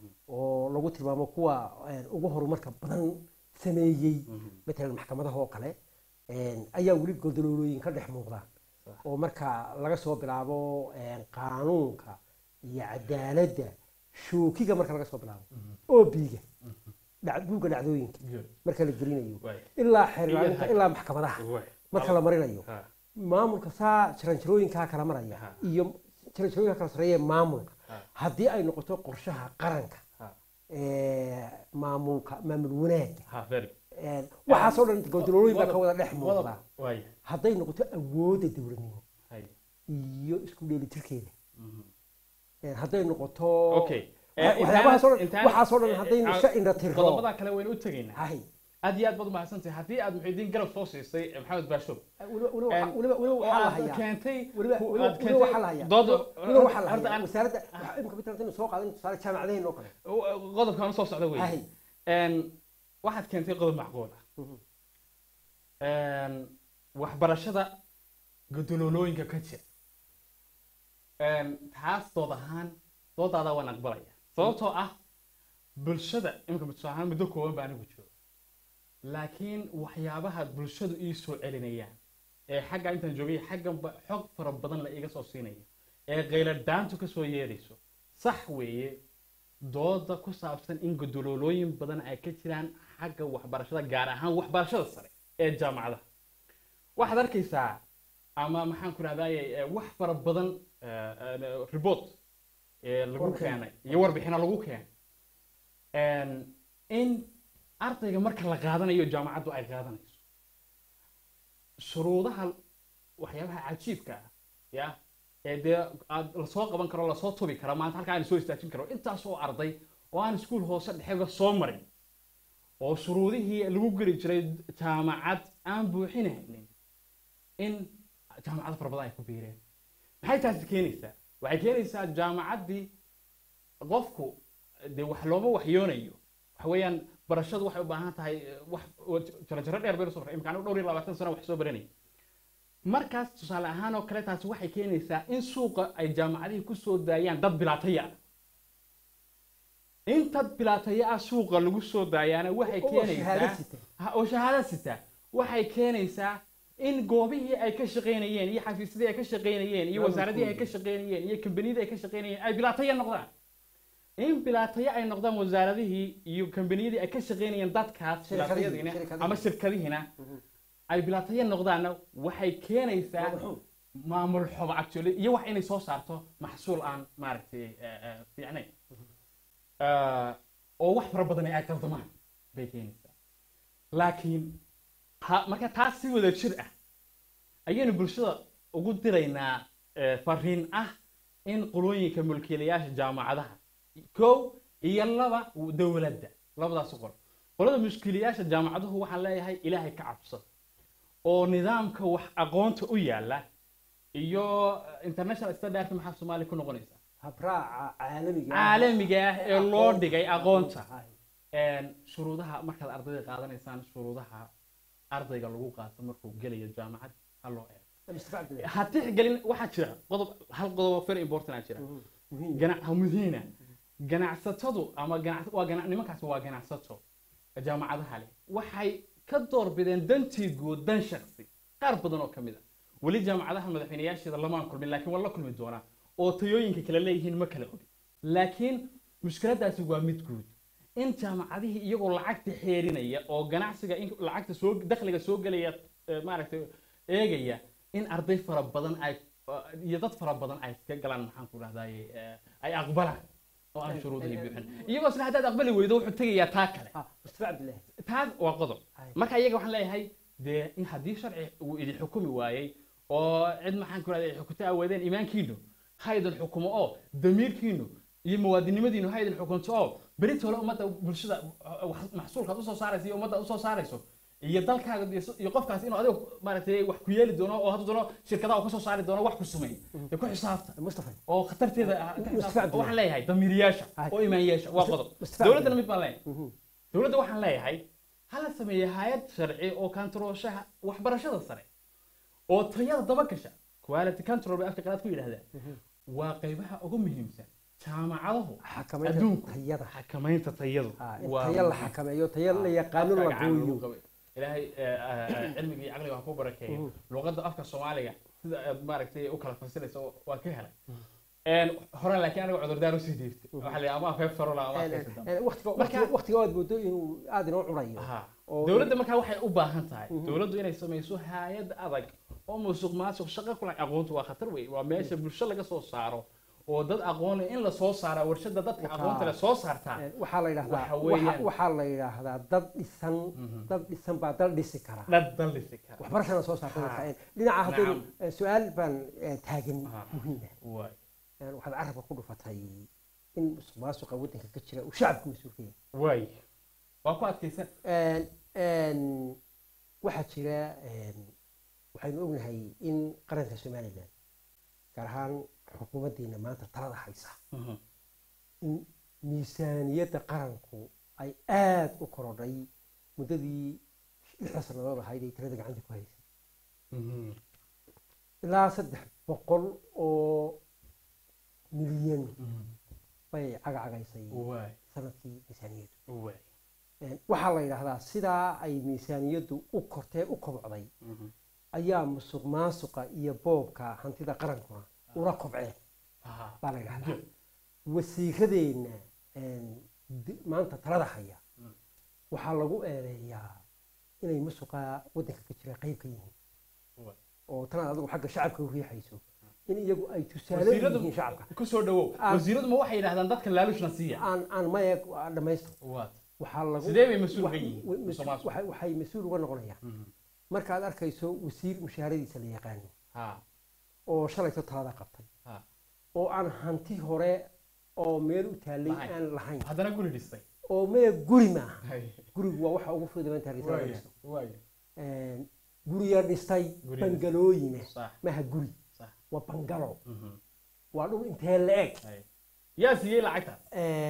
oo lagu tilmaamo kuwa een, ugu horumarka badan sameeyey matalan maxkamadaha oo kale een, ayaa weli goldaloolooyin ka dhex muuqdaan Sax. oo marka laga soo bilaabo een, qaanuunka iyo cadaaladda shookiga marka laga soo bilaabo oobiga buugga dhacdooyinka Good. marka la gelinayo Waay. ilaa xeerlaalinta Iyo- ilaa maxkamadaha waay. marka la marinayo Ha, maamulka saa jaranjarooyinkaa kala maraya Ha. iyo jaranjarooyinkaa kala sareeya maamulka Ha. haddii ay noqoto qorshaha qaranka ha, ee, maamulka maamul wanaagga ha, very good. Een, waxaasoo dhan goldolooyin baa ka wada dhex Wadab- muuqda waay. hadday noqoto awoodda dowladnimo Hay. iyo isku dheelitirkeeda Mhm. Een, hadday noqoto Okay. wa- Eh, waxyaabahaasoo dhan intaan- waxaasoo dhan eh, haddaynu eh, iska indhatirro qodobada kale waynu u tegaynaa hay aad iyo aad baad umahadsantahay haddii aad muxiidiin garab soo siisay eh, maxamed baasho weliba weliba Een, waxa- weliba weliba oo waxaa la aad hayaa keentay weliba ku- weliba aad weliba waxaa la keentay hayaa dood weliba waxaa la horta hayaa aan wasaaradda waxa imika mid haddaynu soo qaadan tusaale jaamacadaheen oo kale qodobkan soo socda wey hay Een, waxaad keentay qodob macquul ah Mhm. Een, waxbarashada gudololooyinka ka jira Een, taas dood ahaan doodaada waan aqbalaya sababtoo ah bulshada imika tusaale ahaan muddo kooban baa anigu jooga laakiin waxyaabaha bulshadu ii soo celinayaan ee xagga intaan joogay xagganba xog fara badan la iga soo siinayo ee qayladhaantu ka soo yeerayso sax weeye dooda ku saabsan in gudololooyin badan ay ka jiraan xagga waxbarashada gaar ahaan waxbarashada sare ee jaamacadaha waxaad arkaysaa ama maxaan ku rahdaye wax fara badan eh, eh, report ee lagu Warbixin. keenay iyo warbixino lagu keenay Een, in ardayga marka la qaadanayo jaamacaddu ay qaadanayso shuruudaha waxyaabaha cajiibka ah ya ee dee aad lasoo qaban karo lasoo tubi karo maanta halkaa aan soo istaajin karo intaas oo arday oo aan iskuul hoose dhexeba soo marin oo shuruudihii lagu geli jiray jaamacad aan buuxinaynin in jaamacado fara badan ay ku biireen maxay taasi keenaysaa waxay keenaysaa jaamacaddii qofku dee wax looma waxyoonayo waxa weeyaan barashadu waxay u baahan tahay eh, wax oo jarajaro dheer baynu soo maray imkaan dhowr iyo labaatan sano wax soo baranay markaas tusaale ahaan oo kale taasi waxay keenaysaa in suuqa ay jaamacadihii ku soo daayaan dad bilaataya ah in dad bilaataya ah suuqa lagu soo daayaana waxay oo shahaado keenaysaa sita Ha, oo shahaado sita waxay keenaysaa in goobihii ay ka shaqaynayeen iyo xafiisyadii ay ka shaqaynayeen iyo wasaaradihii ay ka shaqaynayeen iyo kambaniyadii ay ka shaqaynayeen ay bilaataya noqdaan in bilaataya ay noqdaan wasaaradihii iyo kambaniyadii ay ka shaqaynayeen dadkaas Shirkadihii, bilaatayadiina shirkadihii. ama shirkadihiina ay bilaataya noqdaanna waxay keenaysaa Maamul maamul xumo actually iyo wax inay soo saarto maxsuul aan maaragtay eh, eh, fiicnayn Eh, oo wax fara badan ay qaldamaan bay keenaysaa laakiin ha- marka taas si wada jir ah ayaynu bulshada ugu diraynaa eh, fariin ah in qolooyinka mulkiilayaasha jaamacadaha kow iyo laba dowladda labadaas qor qolada mushkilayaasha jaamacaduhu waxaan leeyahay ilaahay ka cabsada oo nidaamka wax aqoonta u yaala iyo international standard maxaa soomaaliya ku noqonaysaa habraaca caalamiga ah. caalamiga ah ee loo Aqoonta. dhigay aqoonta Hay. Een, shuruudaha markaad ardayda qaadanaysaan shuruudaha ardayga lagu qaato markuu gelayo jaamacad ha loo eego Mustafa Cabdillah. ha tixgelin waxaa jira qodob hal qodob oo very important aa jira Mhm. Muhiim. ganac ha muhiina ganacsatadu ama ganac waa ganac nimankaasi waa ganacsato jaamacadaha leh waxay ka doorbideen dantii guud dan shaksi qaar badan oo ka mid a weli jaamacadaha madaxweynayaasheeda lamaan kulmin laakiin waa la kulmi doonaa oo tayooyinka kale leeyihiin ma kala ogi laakiin mushkiladaasi waa mid guud in jaamacadihii iyagoo lacagta xeerinaya oo ganacsiga in lacagta soo dakhliga soo gelaya eh, maaragtay eegaya in arday fara badan ay iyo dad fara badan ay ka galaan maxaan ku rahdaye ay aqbalaan oo aan shuruudihii buuxin iyagoo isna haddaad aqbali weydo wuxuu tegayaa taa kale Ah, Mustafa Cabdillah. taas waa qodob Hay. marka iyaga waxaan leeyahay dee in haddii sharci uu idin xukumi waayey oo cid maxaan ku rahday xukunta aweedeen iimaankiinu ha idin xukumo oo damiirkiinu iyo muwaadinimadiinu ha idin xukunto oo beritole ummadda bulshada uh, wax- maxsuulkaad usoo saarayso iyo ummadda usoo saarayso iyo dalkaaga iyo s- iyo qofkaas inuu adiga maaragtay wax ku yeeli doono oo hadduu doono shirkadaha uu kasoo saari doono wax ku sumay dee ku xisaabta Mustafa. oo khatarteeda ah, ka Mustafa xisaabta. Cabdillah. waxaan leeyahay damiiriyaasha Hay. oo imaanyaasha waa qodob Mustafa dowladdana Cabdillah. mid baan leeyahay Mhm. dowladda waxaan leeyahay hala sameeye hay-ad sharci oo kantarooshaha waxbarashada sare oo tayada daba gasha quality control bay afka qalaad ku yidhahdaan waa qaybaha ugu muhiimsan jaamacadahu Xakamaynta adduunku tayada. xakamaynta tayadu Ah, in waa tayo la xakameeyo tayo la yaqaano la afka gacan lagu gooyo qabay. ilaahay eh, eh, cilmiga iyo caqliga ha ku barakeeyo luqadda afka soomaaliga sida aad maaragtay u kala fasirayso waa ka helay Een, hore laakiin aniga cudurdaar usii dhiibtay waxaa la yidhi ama afeef farola ama afeef dambe Eh, waqtiga Marka- waqtiga- waqtiga aad moodo inuu aad inoo cunayo Aha. oo- dowladda markaa waxay u baahan tahay dowladdu inay samayso hay-ad adag oo musuq maasuq shaqo kula aqoontu waa khatar wey waa meesha bulsho laga soo saaro oo dad aqoon leh in la soo saara warshada dadka Waxa- aqoonta leh soo saartaa Eh, waxaa la yidhahdaa Waxa waxa- weeyaan- waxaa la yidhaahdaa dad dhisan dad dhisan baa dal dhisi kara dad dallisi kara waxbarashana soo saarta Ha. dadka. Eh, dhinaca haddaynu Nacam. eh, su-aal baan eh, taagan Ha. muhiima Waay. waxaad carabka ku dhufatay in musuq maasuqa waddanka ka jira uu shacabka mas-uulka yahay waay waa ku adkaysan Een, een, waxaa jira een, waxaynu ognahay in qaranka somalilan gaar ahaan xukuumaddiina maanta talada haysa in miisaaniyadda qaranku ay aad u korodhay muddadii lixda sannadood ahayd ay talada gacanta ku haysay ilaa saddex boqol oo milyan bay cagacagaysay waay sanadkii miisaaniyaddu waay Een, waxaa la yidhaahdaa sidaa ay miisaaniyaddu u kortee u kobocday ayaa musuq maasuqa iyo boobka hantida qarankuna ula kobceen Aha. baa la yidhahdaa wasiiradeenna een, di- maanta talada haya waxaa lagu eedeeyaa inay musuqa waddanka ka jira qayb ka yihiin Waay. oo tanaad adigu xagga shacabka u riixayso in iyagu ay tusaale u wasiiradu yihiin shacabka ku soo dhawow Ah. wasiiradu ma waxay yidhahdaan dadkan laalushna siiya aan aan maya dhamaysto waad waxaa lagu sidee bay mas-uul wax- uga yihiin wa- mas- musuq maasuq? waxay waxay mas-uul uga noqonayaan markaad arkayso wasiir mushaharadiisa la yaqaano ha oo shalayto talada qabtay ha oo aan hanti hore oo meel u taallay Lahayn. aan lahayn haddana guri dhistay oo mee guri maaha Hay. gurigu waa waxa ugu fududan tahay talada waay dhisto waay guriya dhistay Gurya- bangalooyine sax maha guri sax waa bangalo Mhm. waa dhul intee la-eg Hay. yaa siiyey lacagta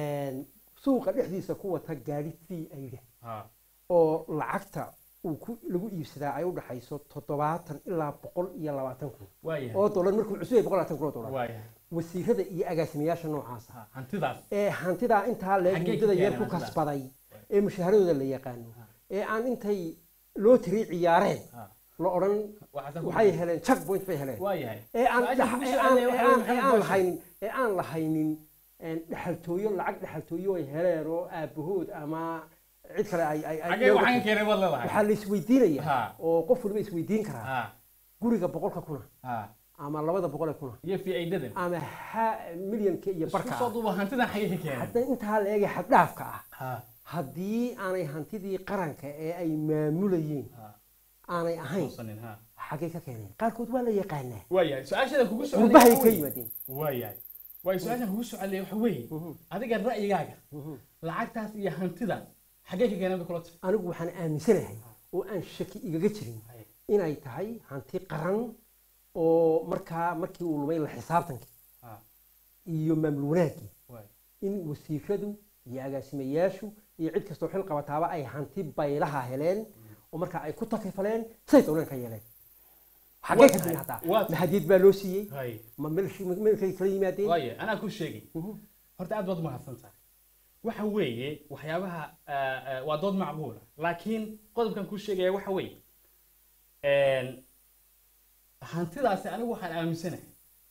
suuqa dhexdiisa ku wata gaadhi fii ayda ha oo lacagta uu ku lagu iibsadaa ay u dhaxayso toddobaatan ilaa boqol iyo labaatan kun waayahay oo dollar markuu cusub yahay boqol labaatan kun oo dollar waayahay wasiirada iyo agaasimayaasha noocaasa ha hantidaas ee hantidaa intaa leeg Xaggee ka muddada yar keeneen ku hantidaas? kasbaday ee mushaaharadooda la yaqaano ee aan intay loo tiri ciyaareen ha la odhan waxaasan ku waxay heleen check point bay heleen waayahay ee aan Su-aasha dhax- kugu ee soo aan- celiyay ee waxaa aan- weeye ee maxamed aan Bashir. lahaynin ee aan lahaynin een, dhaxaltooyo lacag dhaxaltooyo ay heleen oo aabahood ama cid kale ay ay ay- xagee waxaan ka keenay baad leedahay waxaa la isweydiinaya Ha. oo qof waliba isweydiin karaa ha guriga boqolka kuna ha ama labada boqol ee kuna iyo fi aydadan ama ha milyanka iyo isku barka soo ah duuba hantidan xagee ka keenay hadda intaa la eegay xaddhaafka ah ha haddii aanay hantidii qaranka ee ay maamulayeen ha aanay ahayn uusanin ha xaggay ka keeneen qaarkood waa la yaqaanaa waayahay su-aashadan kugu soo qurbahay ka yimaadeen waayahay waayo su-aashan kugu soo celiyay waxa weeye adiga ra'yigaaga lacagtaas iyo hantidaas xaggee ka keeneen bay kula tahay anigu waxaan aaminsanahay oo aan shaki igaga jirin Hay. inay tahay hanti qaran oo markaa markii uu lumay la xisaabtankii Ah, iyo maamul wanaaggii waay. in wasiiradu iyo agaasimayaashu iyo cid kastoo xil qabataaba ay hanti baylaha heleen oo markaa ay ku takifaleen say dowleen ka yeeleen xaggee ka Waa timi tahay, hataa waa tahay. ma hadiid baa loo siiyey Hay. ma meelshi- ma meelkay kala yimaadeen waaye anaa ku sheegay Mhm. horta aad baad umahadsan tahay waxa weeye waxyaabaha ah, ah, waa dood macquula laakiin qodobkan kuu sheegaya waxa weeye een, hantidaasi anigu waxaan aaminsanahay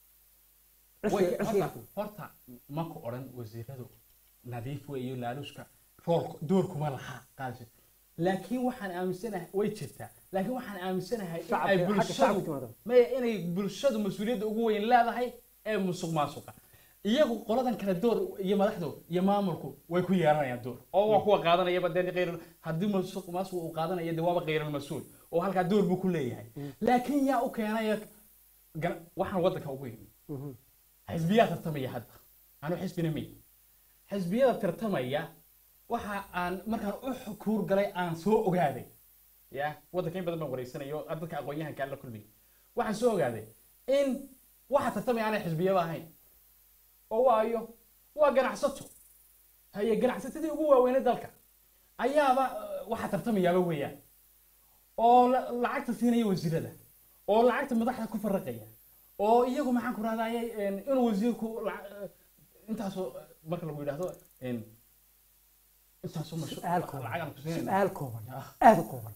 way- Cishii- horta- cishii- horta ma ku odhan wasiiradu nadiif wey iyo laaluushka roolka doorkuma laha qaadasho laakiin waxaan aaminsanahay way jirtaa laakiin waxaan aaminsanahay in ay shacabka- xagga bulshadu shacabka timaado. maya inay bulshadu mas-uuliyadda ugu weyn leedahay ee musuq maasuqa iyagu qoladan kale door iyo madaxdu iyo maamulku way ku yeelanayaan door oo waa kuwa qaadanayaba dee qeyr haddii musuq maasuq uu qaadanaya dee waaba qeyral mas-uul oo halkaa door buu ku leeyahay laakiin yaa u keenaya gan- waxaan waddanka ugu yimi Mhm. xisbiyaa tartamaya hadda anu xisbina may xisbiyada tartamaya waxa aan markaan u xukuur galay aan soo ogaaday ya waddanka in badan baan wareysanayo dadka aqoon-yahanka aan la kulmay waxaan soo ogaaday in waxa tartamaya aanay xisbiyaba ahayn oo waayo waa ganacsato haye ganacsatadii ugu waaweynay dalka ayaaba eh, waxa tartamayaaba weeyaan oo la- lacagta siinaya wasiirada oo lacagta madaxda ku faraqaya oo iyagu maxaan ku rahdaye inuu wasiirku lac- eh, intaasoo eh, marka lagu yidhaahdo en, intaasoo mashu- Su'aal kooban. lacag aan ku siinayna su-aal kooban Ah. aada u kooban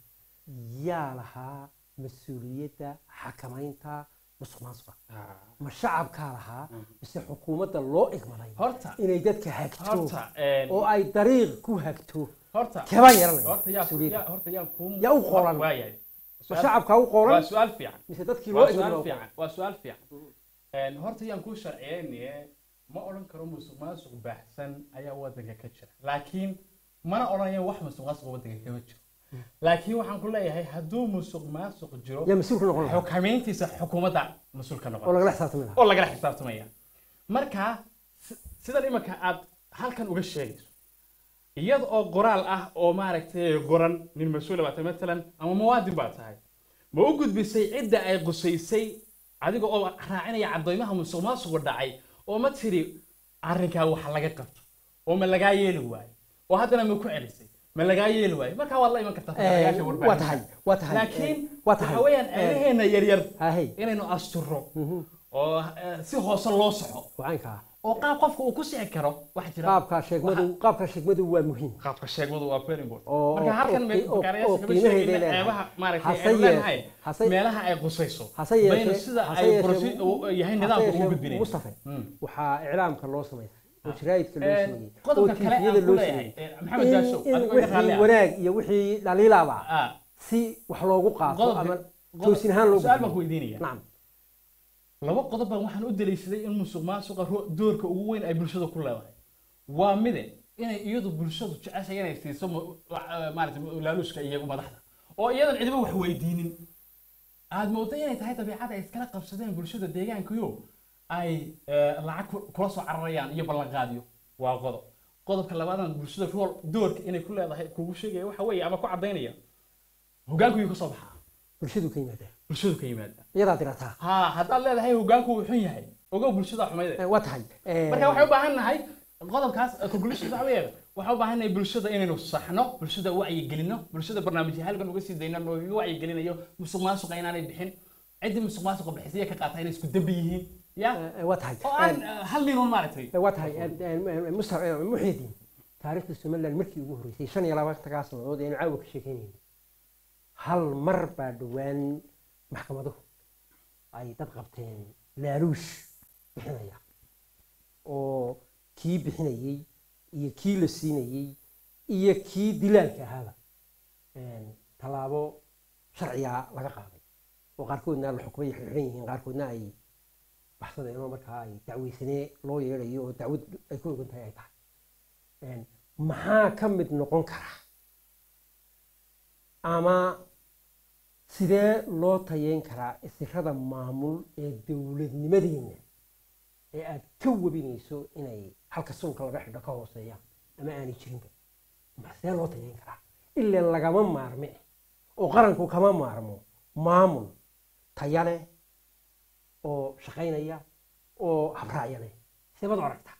yaa lahaa mas-uuliyadda xakamaynta musuq maasuqa Ah. ma shacabkaa lahaa mise xukuumadda loo igmaday horta inay dadka hagto horta en, oo ay dariiq ku hagto horta kebaa yeelanaya horta yaa mas-uuliyadda yaa- horta yaan kuu Yaa u qoran. waayahay ma Su'aal- shacabkaa u waa qoolan su-aal fiican mise dadkii loo waa igmaday su-aal baa u fiican waa su-aal fiican En, horta yaan kuu sharciyeynaye ma odhan karo musuq maasuq baahsan ayaa waddanka ka jira laakiin mana odhanayo wax musuq maasuq waddanka kama jiro laakiin waxaan ku leeyahay hadduu musuq maasuq jiro yaa mas-uul ka noqon lahaa xukamayntiisa xukuumadda mas-uulka oo noqon lagala xisaabtami lahaa oo lagala xisaabtamaya marka si- sidan imanka aad halkan uga sheegayso iyada oo qoraal ah oo maaragtay qoran nin mas-uula baa tahay matalan ama muwaadin baa tahay ma u gudbisay cidda ay qusaysay adiga oo raacinaya caddooymaha musuq maasuqu dhacay oo ma tiri arrinkaa wax laga qabto oo ma lagaa yeeli waayo oo haddana ma ku celisay ma lagaa yeeli waayo markaa waad la iman kartaa fadhiyaasha waa warbaahinta. tahay waa tahay laakiin waa tahay waxa weeyaan Eh, eedaheena yaryar hahey inaynu asturo Mhm. oo eh, si hoose loo soco wacaynkaa oo qaab qofka uu ku sixi karo waxa jira qaabka sheegmadu qaabka sheegmadu waa muhiim qaabka sheegmadu waa very important oo- marka halkan oo- me- oo- fakaarayaasha oo kama qiimaheeda sheegayna leedahay. ceebaha maaragtay Hase aynu yeeshee- leenahay hase- meelaha ay qusayso hase yeeshee- baynu sida hase ay yeeshee- prosi- u- yahay hase nidaamka ugu yeeshee gudbinay Mustafa waxaa iclaamka loo sameeyay oo jaraa'idka loo sameeyey oo qodobka kale tiifiyada aan ku loo leeyahay sameeyey eh, maxamed jaashow in adigoo iga raalli wixii ah wanaag iyo wixii dhaliilaba Ah, si wax loogu qaato qodobka- ama qodob- toosin ahaan loo su-aal baan ku gudbiyo. weydiinaya nacam laba qodob baan waxaan u daliishaday in musuq maasuqa ro- doorka ugu weyn ay bulshada ku leedahay waa mide inay iyadu bulshadu jeceshay inay siiso mu- wa- eh, maaragtay mu- laaluushka iyagu madaxda oo iyadan cidiba wax weydiinin aad moodo inay tahay dabiicada ay iskala qabsadeen bulshada deegaankayo ay eh, lacag ku- kula soo cararayaan iyo ballanqaadyo waa qodob qodobka labaadan bulshada rool doorka inay ku leedahay kugu sheegaya waxa weeye ama ku cadaynaya hogaanku yuu ka soo baxaa bulshadu ka yimaada bulshadu ka yimaada iyadaa dirataa ha haddaad leedahay hogaanku wuu xun yahay ogow bulshada xumayde Eh, waa tahay Eh, marka waxay u baahan nahay qodobkaas eh, conclusion waxa weeye waxaan u baahan nahay bulshada inaynu saxno bulshada wacyigelino bulshada barnaamijya halkan uga sii dayno noogaga wacyigelinayo musuq maasuqa inaanay bixin ciddii musuq maasuqa bixisaya ka qaata inay isku dembi yihiin ya eh, eh, waa tahay oo aan eh, hal ninun maaragtay Eh, waa tahay musta muxyidiin taariikhda somaliland markii ugu horreysay shan iyo labaatankaa sannadood aynu caawa ka sheekeynayno hal mar baa dhowaan maxkamaduhu ay dad qabteen laaluush bixinaya oo kii bixinayey iyo kii la siinayey iyo kii dilaalka ahaaba een, tallaabo sharciga laga qaaday oo qaarkoodna la xukumay xirxiran yihiin qaarkoodna ay baxsadeen oo markaa ay dacweysanee loo yeedhayo oo dacwad ay ku ogan tahay ay tahay Een, maxaa ka mid noqon kara ama sidee loo tayeyn karaa isirada maamul ee dowladnimadeenna ee aad ka webinayso inay halka suunka laga xidho ka hooseeyaan ama aanay jirinba ma sidee loo tayeyn karaa ilaa lagama maarme oo qaranku kama maarmo maamul taya leh oo shaqaynaya oo habraaya leh seebad u aragtaa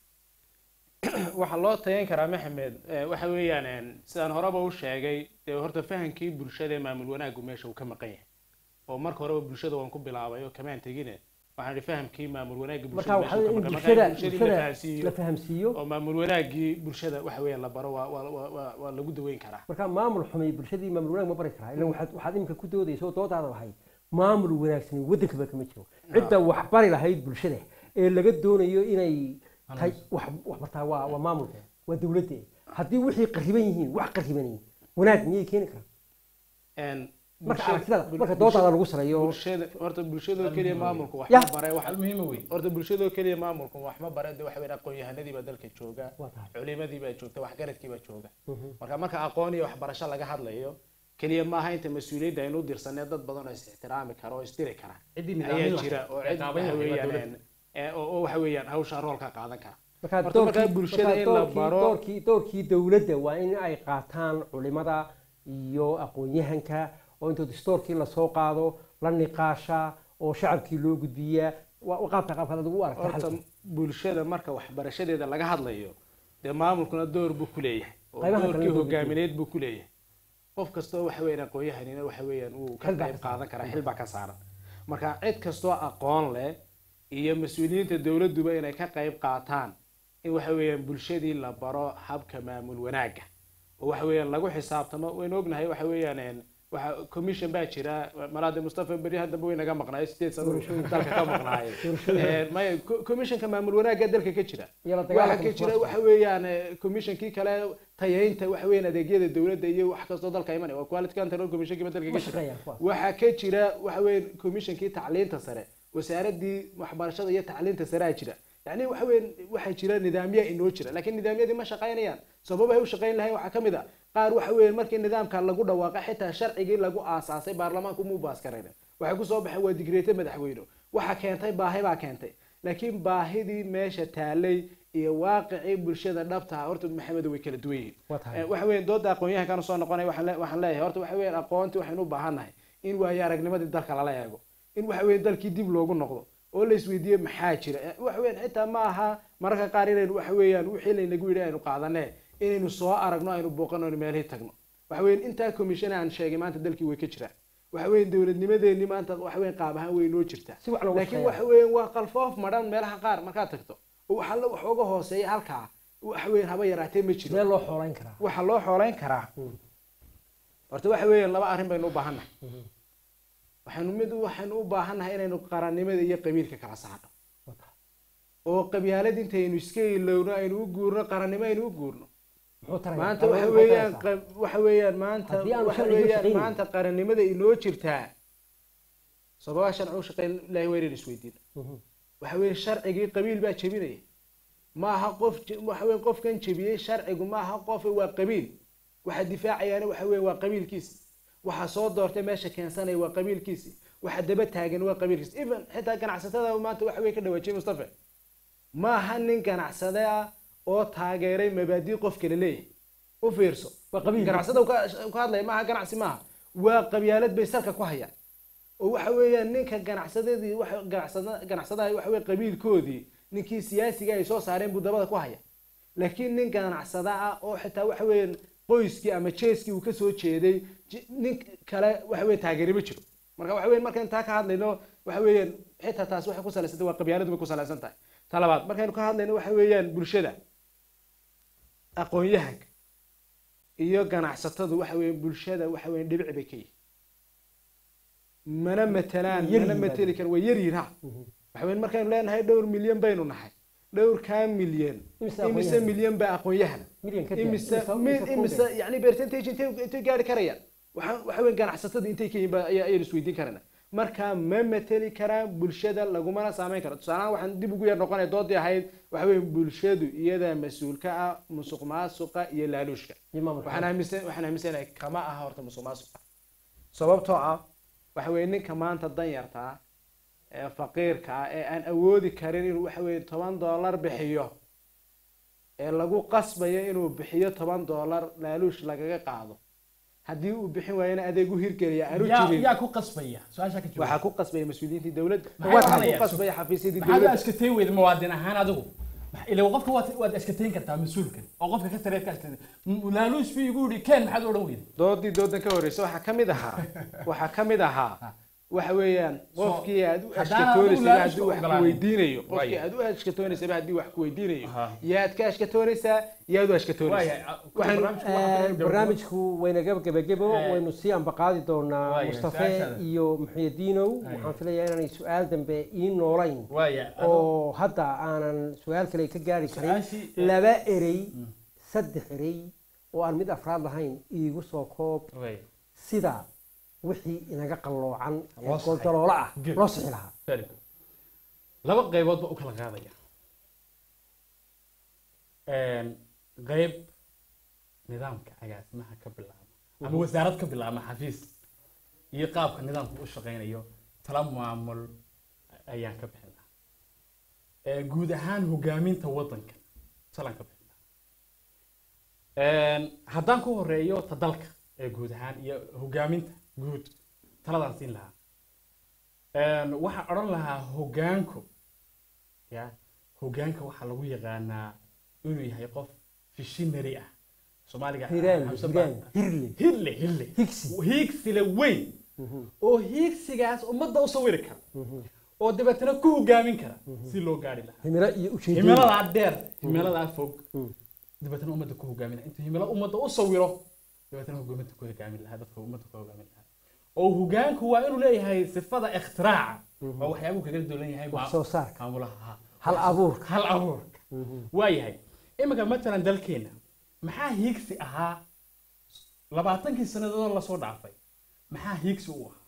waxaa loo tayan karaa maxamed eh, waxa weeyaan een, sidaan horeba u sheegay dee horta fahamkii bulshada ee maamul wanaaggu meesha uu ka maqan yahay oo marka horeba bulshada waan ku bilaabay oo kamaan tegine waxaan ihi fahamkii maamul wanaagga marka bulshada waxaa meesha uu weeye ka in maqan bulshada yahay. bulshadii la bulshada fahamsiiyo la fahamsiiyo oo maamul wanaaggii bulshada waxa weeyaan la baro waa waa waa waa waa lagu daweyn karaa marka maamul xumay bulshadii maamul wanaag ma bari karaa ilan waxaad waxaad iminka ku doodaysa oo doodaada lahayd maamul wanaagsan waddankaba kama jiro cidda wax bari lahayd bulshada ee laga doonayo inay tahay wax wax bartaa waa waa maamulka waa dowladda haddii wixii qariban yihiin wax qariban yihiin wanaag miyay keeni karaan Een, marka bulshada- aragtida bul- marka bulshada- doodaada lagu saleeyo bulshada horta bulshadoo keliya maamulku wax Ya. ma bare wax hal muhiima wey horta bulshadoo keliya maamulku wax ma bare de waxa weeyaan aqoon-yahanadii baa dalka jooga waa tahay culimadii baa joogta waxgaradkii baa jooga Mhm. marka marka aqoon iyo waxbarasho laga hadlayo keliya maaha inta mas-uuliyadda aynu u dirsanay dad badan oo is ixtiraami kara oo isdiri kara ciddii nidaamin ayaa lahayd jira oo ee cid qaabayn waxa lahayd waa weeyaan dowladda. ee, oo oo waxa weeyaan hawsha roolka qaadan kara marka Horta markaa doorkii- bulshada marka in la doorkii- baro- doorkii doorkii dowladda waa in ay qaataan culimada iyo aqoon-yahanka oo inta dastoorkii lasoo qaado la niqaasha oo shacabkii loo gudbiyaa waa waa qaabka qaabka aad ugu aragta horta xalka bulshada marka waxbarashadeeda laga hadlayo dee maamulkuna door buu ku leeyahay oo Qaybaha doorkii kalena door buu hogaamineed buu ku leeyahay qof kastoo waxa weeyaan aqoon-yahanina waxa weeyaan uu ka Xil baa qayb ka saaran. qaadan karaa xil baa ka saaran marka cid kastoo aqoon leh iyo mas-uuliyiinta dowladduba inay ka qayb qaataan in waxa weeyaan bulshadii la baro habka maamul wanaagga oo waxa weeyaan lagu xisaabtamo waynu ognahay waxa weeyaan een, waxa commission baa jira malaade mustafa beri haddaba way naga maqnaay sideed sano dalka ka maqnaayeen maya co- commissionka maamul wanaagga dalka ka jira iyo la waxa dagaalanka ka jira musuqmaasuqa. waxa weeyaan eh, commissionkii kale tayaynta waxa weeyaan adeegyada dowladda iyo wax kastoo dalka imanaya waa quality control commissionkii dalka ma ka jira shaqeeyaan kuwaas waxaa ka jira waxa weeyaan commissionkii tacliinta sare wasaaradii waxbarashada iyo tacliinta sare aa jira yacni waxa weeyaan waxaa jira nidaamya inoo jira laakiin nidaamyadii ma shaqaynayaan sababahay u shaqayn lahayn waxaa ka mid a qaar waxa weeyaan markii nidaamka lagu dhawaaqay xitaa sharcigii lagu aasaasay baarlamaanku muu baaskarayna waxay kusoo baxeen waa digreete madaxweyne waxa keentay baahi baa keentay laakiin baahidii meesha taalay iyo waaqicii bulshada dhabta ah horta maxamed way kala duwan yihiin waa tahay Eh, waxa weeyaan dooda aqoon-yahankan soo noqonaya waxaan le- waxaan leeyahay horta waxa weeyaan aqoontii waxaynu u baahannahay in waayo aragnimadii dalka lala eego in waxa weeyaan dalkii dib loogu noqdo oo la isweydiiyo maxaa jira Eh, waxa weeyaan xitaa ma aha mararka qaar inaynu waxa weeyaan wixii laynagu yidhi aynu qaadanee inaynu soo aragno aynu booqano aynu meelihii tagno waxa weeyaan intaa commission aan sheegay maanta dalkii way ka jiraan waxa weeyaan dowladnimadeenni maanta waxa weeyaan qaab ahaan way noo jirtaa si wax looga laakiin shaqeeyaa. waxa weeyaan waa qalfoof madhan meelaha qaar markaad tagto oo waxa la wax uga hooseeya halkaa waxa weeyaan haba yaraatee ma jiro sidee loo xoolayn karaa waxaa loo xoolayn karaa Mm. horta waxa weeyaan laba arrin baynu u baahannahay Mhm. waxaanu mid waxaynu u baahannahay inaynu qarannimada iyo qabiilka kala saarno Waa tahay. oo qabyaalad intaynu iska ilowno aynu u guurno qarannimo aynu u guurno muxuu tarayaa maanta Qalab waxa maxay weeyaan taraysaa? qab- waxa weeyaan maanta Haddii aanu waxa sharciga weeyaan shaqaynin. maanta qarannimada inoo jirtaa sababaha sharci u shaqayn ilaahi waa inaynu isweydiino Mhm. waxa weeye sharcigii qabiil baa jebinaya ma aha qof je- waxa weeye qofkan jebiyey sharcigu ma aha qof waa qabiil waxa difaacayaana waxa weeye waa qabiilkiisi waxa soo doortay meesha keensanaya waa qabiilkiisi waxa daba taagan waa qabiilkiisi even xitaa ganacsatada maanta waxa weye ka dhawaajiyey mustafa ma aha nin ganacsade ah oo taageeray mabaadii qof kale leeyahay u fiirso Waa qabiil. ganacsada uu ka ka hadlaya maaha ganacsi maaha waa qabyaalad bay salka ku hayaan oo waxa weeyaan ninka ganacsadadii waxa ganacsada ganacsadaha waxa weeye qabiilkoodii ninkii siyaasiga ay soo saareen buu dabada ku haya laakiin nin ganacsada ah oo xitaa waxa weeyaan qoyskii ama jeeskii uu kasoo jeeday ji- nin kale waxa weeye taageeri ma jiro marka waxa weeyaan markaan taa ka hadlayno waxa weeyaan xitaa taas waxay ku salaysantay waa qabyaaladu bay ku salaysan tahay ta labaad markaynu ka hadlayno waxa weeyaan bulshada aqoon-yahanka iyo ganacsatadu waxa weeyaan bulshada waxa weeyaan dhibic bay ka yihiin mana matelaan Yar mana yihiin mateli kar waa yar yihiin ha Mhm. waxa weeyaan markaynu leenahay dhowr milyan baynu nahay dhowrkaa milyan Imise imise aqoon-yahan? milyan baa aqoon-yahana milyan ka imise imise- mi- imise imise kunde. yani percentage intay intay gaari karayaan waxa waxa weyn ganacsatada intay ka yihiin ba ayaa ayaynu isweydiin karana marka ma mateli karaan bulshada lagumana saameyn karo tusaalahaan waxaan dib ugu yar noqonaya doodii ahayd waxa weeye bulshadu iyadaa mas-uul ka ah musuq maasuqa iyo laaluushka iyo maamulka. waxaan aaminsan waxaan aaminsanahay kama aha horta musuq maasuqa sababtoo ah waxa weeye ninka maanta danyarta ah ee faqiirka ah ee aan awoodi karin inuu waxa weeye toban doolar bixiyo ee lagu qasbayo inuu bixiyo toban doolar laaluush lagaga qaado haddii uu bixin waayana adeeg u hirgelaya aanu yaa jirin yaa ku qasbaya su-aasha ka waxaa jawaab ku qasbaya mas-uuliyiintii dowladda Maxay waxaa ku odhanayaan? qasbaya xafiisyadii maxaad u dowladda askatayn weyda muwaadin ahaan adigu Max- ila qofka waad waad askatayn kartaa mas-uulkan oo qofka ka tareed ka askatayn laaluus bi igu yidhi keen maxaad u odhan weyda doodii doodan ka horeysa waxaa ka mid ahaa waxaa ka mid ahaa waxa weeyaan qofkii aad u haddaan ashkatoonaysaba adigu haddii wax ogolaanin. ku weydiinayo qofkii Waaya. aad u ashkatoonaysaba haddii wax ku weydiinayo Aha. yaad ka ashkatoonaysaa yaad u ashkatoonaysaa waayahay Waxaan- barnaamijku waxaa Eh, ka gabagabo. barnaamijku waynaga gebagebo Eh, waynu sii ambaqaadi doonaa waaya, mustafe su-aashaada. iyo muxyidiinow Waaya. waxaan filayaa inaanay su-aal dambe ii noolayn waaya adoo- oo hadda aanan su-aal kale ka gaari karin su-aashii eh, laba erey saddex erey oo aan mid afraad lahayn iigu soo koob waaya. sida wixii inaga qalloocan ee Loo saxay. gooldaloola ah Good. loo sixi lahaa Very good. laba qaybood ba u kala qaadaya Een, qayb nidaamka agaasimaha ka bilaaba ama wasaarad ka bilaaba xafiis iyo qaabka nidaamku u shaqaynayo tala maamul ayaan ka bixin lahaa Ee, guud ahaan hogaaminta wadanka talaan ka bixin lahaa Een, haddaan ku horeeyo ta dalka ee guud ahaan iyo hogaaminta guud taladaan siin lahaa Een, waxaan odhan lahaa hogaanku ya hogaanka waxaa lagu yaqaanaa inuu yahay qof visionary ah soomaaliga hiraan Xamse hiraan Ba- hirle hirle hirle higsi hiigsile weyn oo hiigsigaas ummadda u sawiri kara oo dabeetana ku hogaamin kara si loo gaari lahaa himilo iyo ujeedooyin himiladaa dheer himiladaa fog Mm. dabeetana ummadda ku hogaamin lahaa intuu himilo ummadda u sawiro dabeetana hogaaminta ku hogaamin lahaa dadka ummadda ku hogaamin lahaa oo hogaanku waa inuu leeyahay sifada ikhtiraca oo waxyaabuu kaga dulan yahay wax soo saarka maamulaha hal abuurka hal abuurka waayahay iminka matalan dalkeena maxaa hiigsi ahaa labaatankii sannadood lasoo dhaafay maxaa hiigsi u ahaa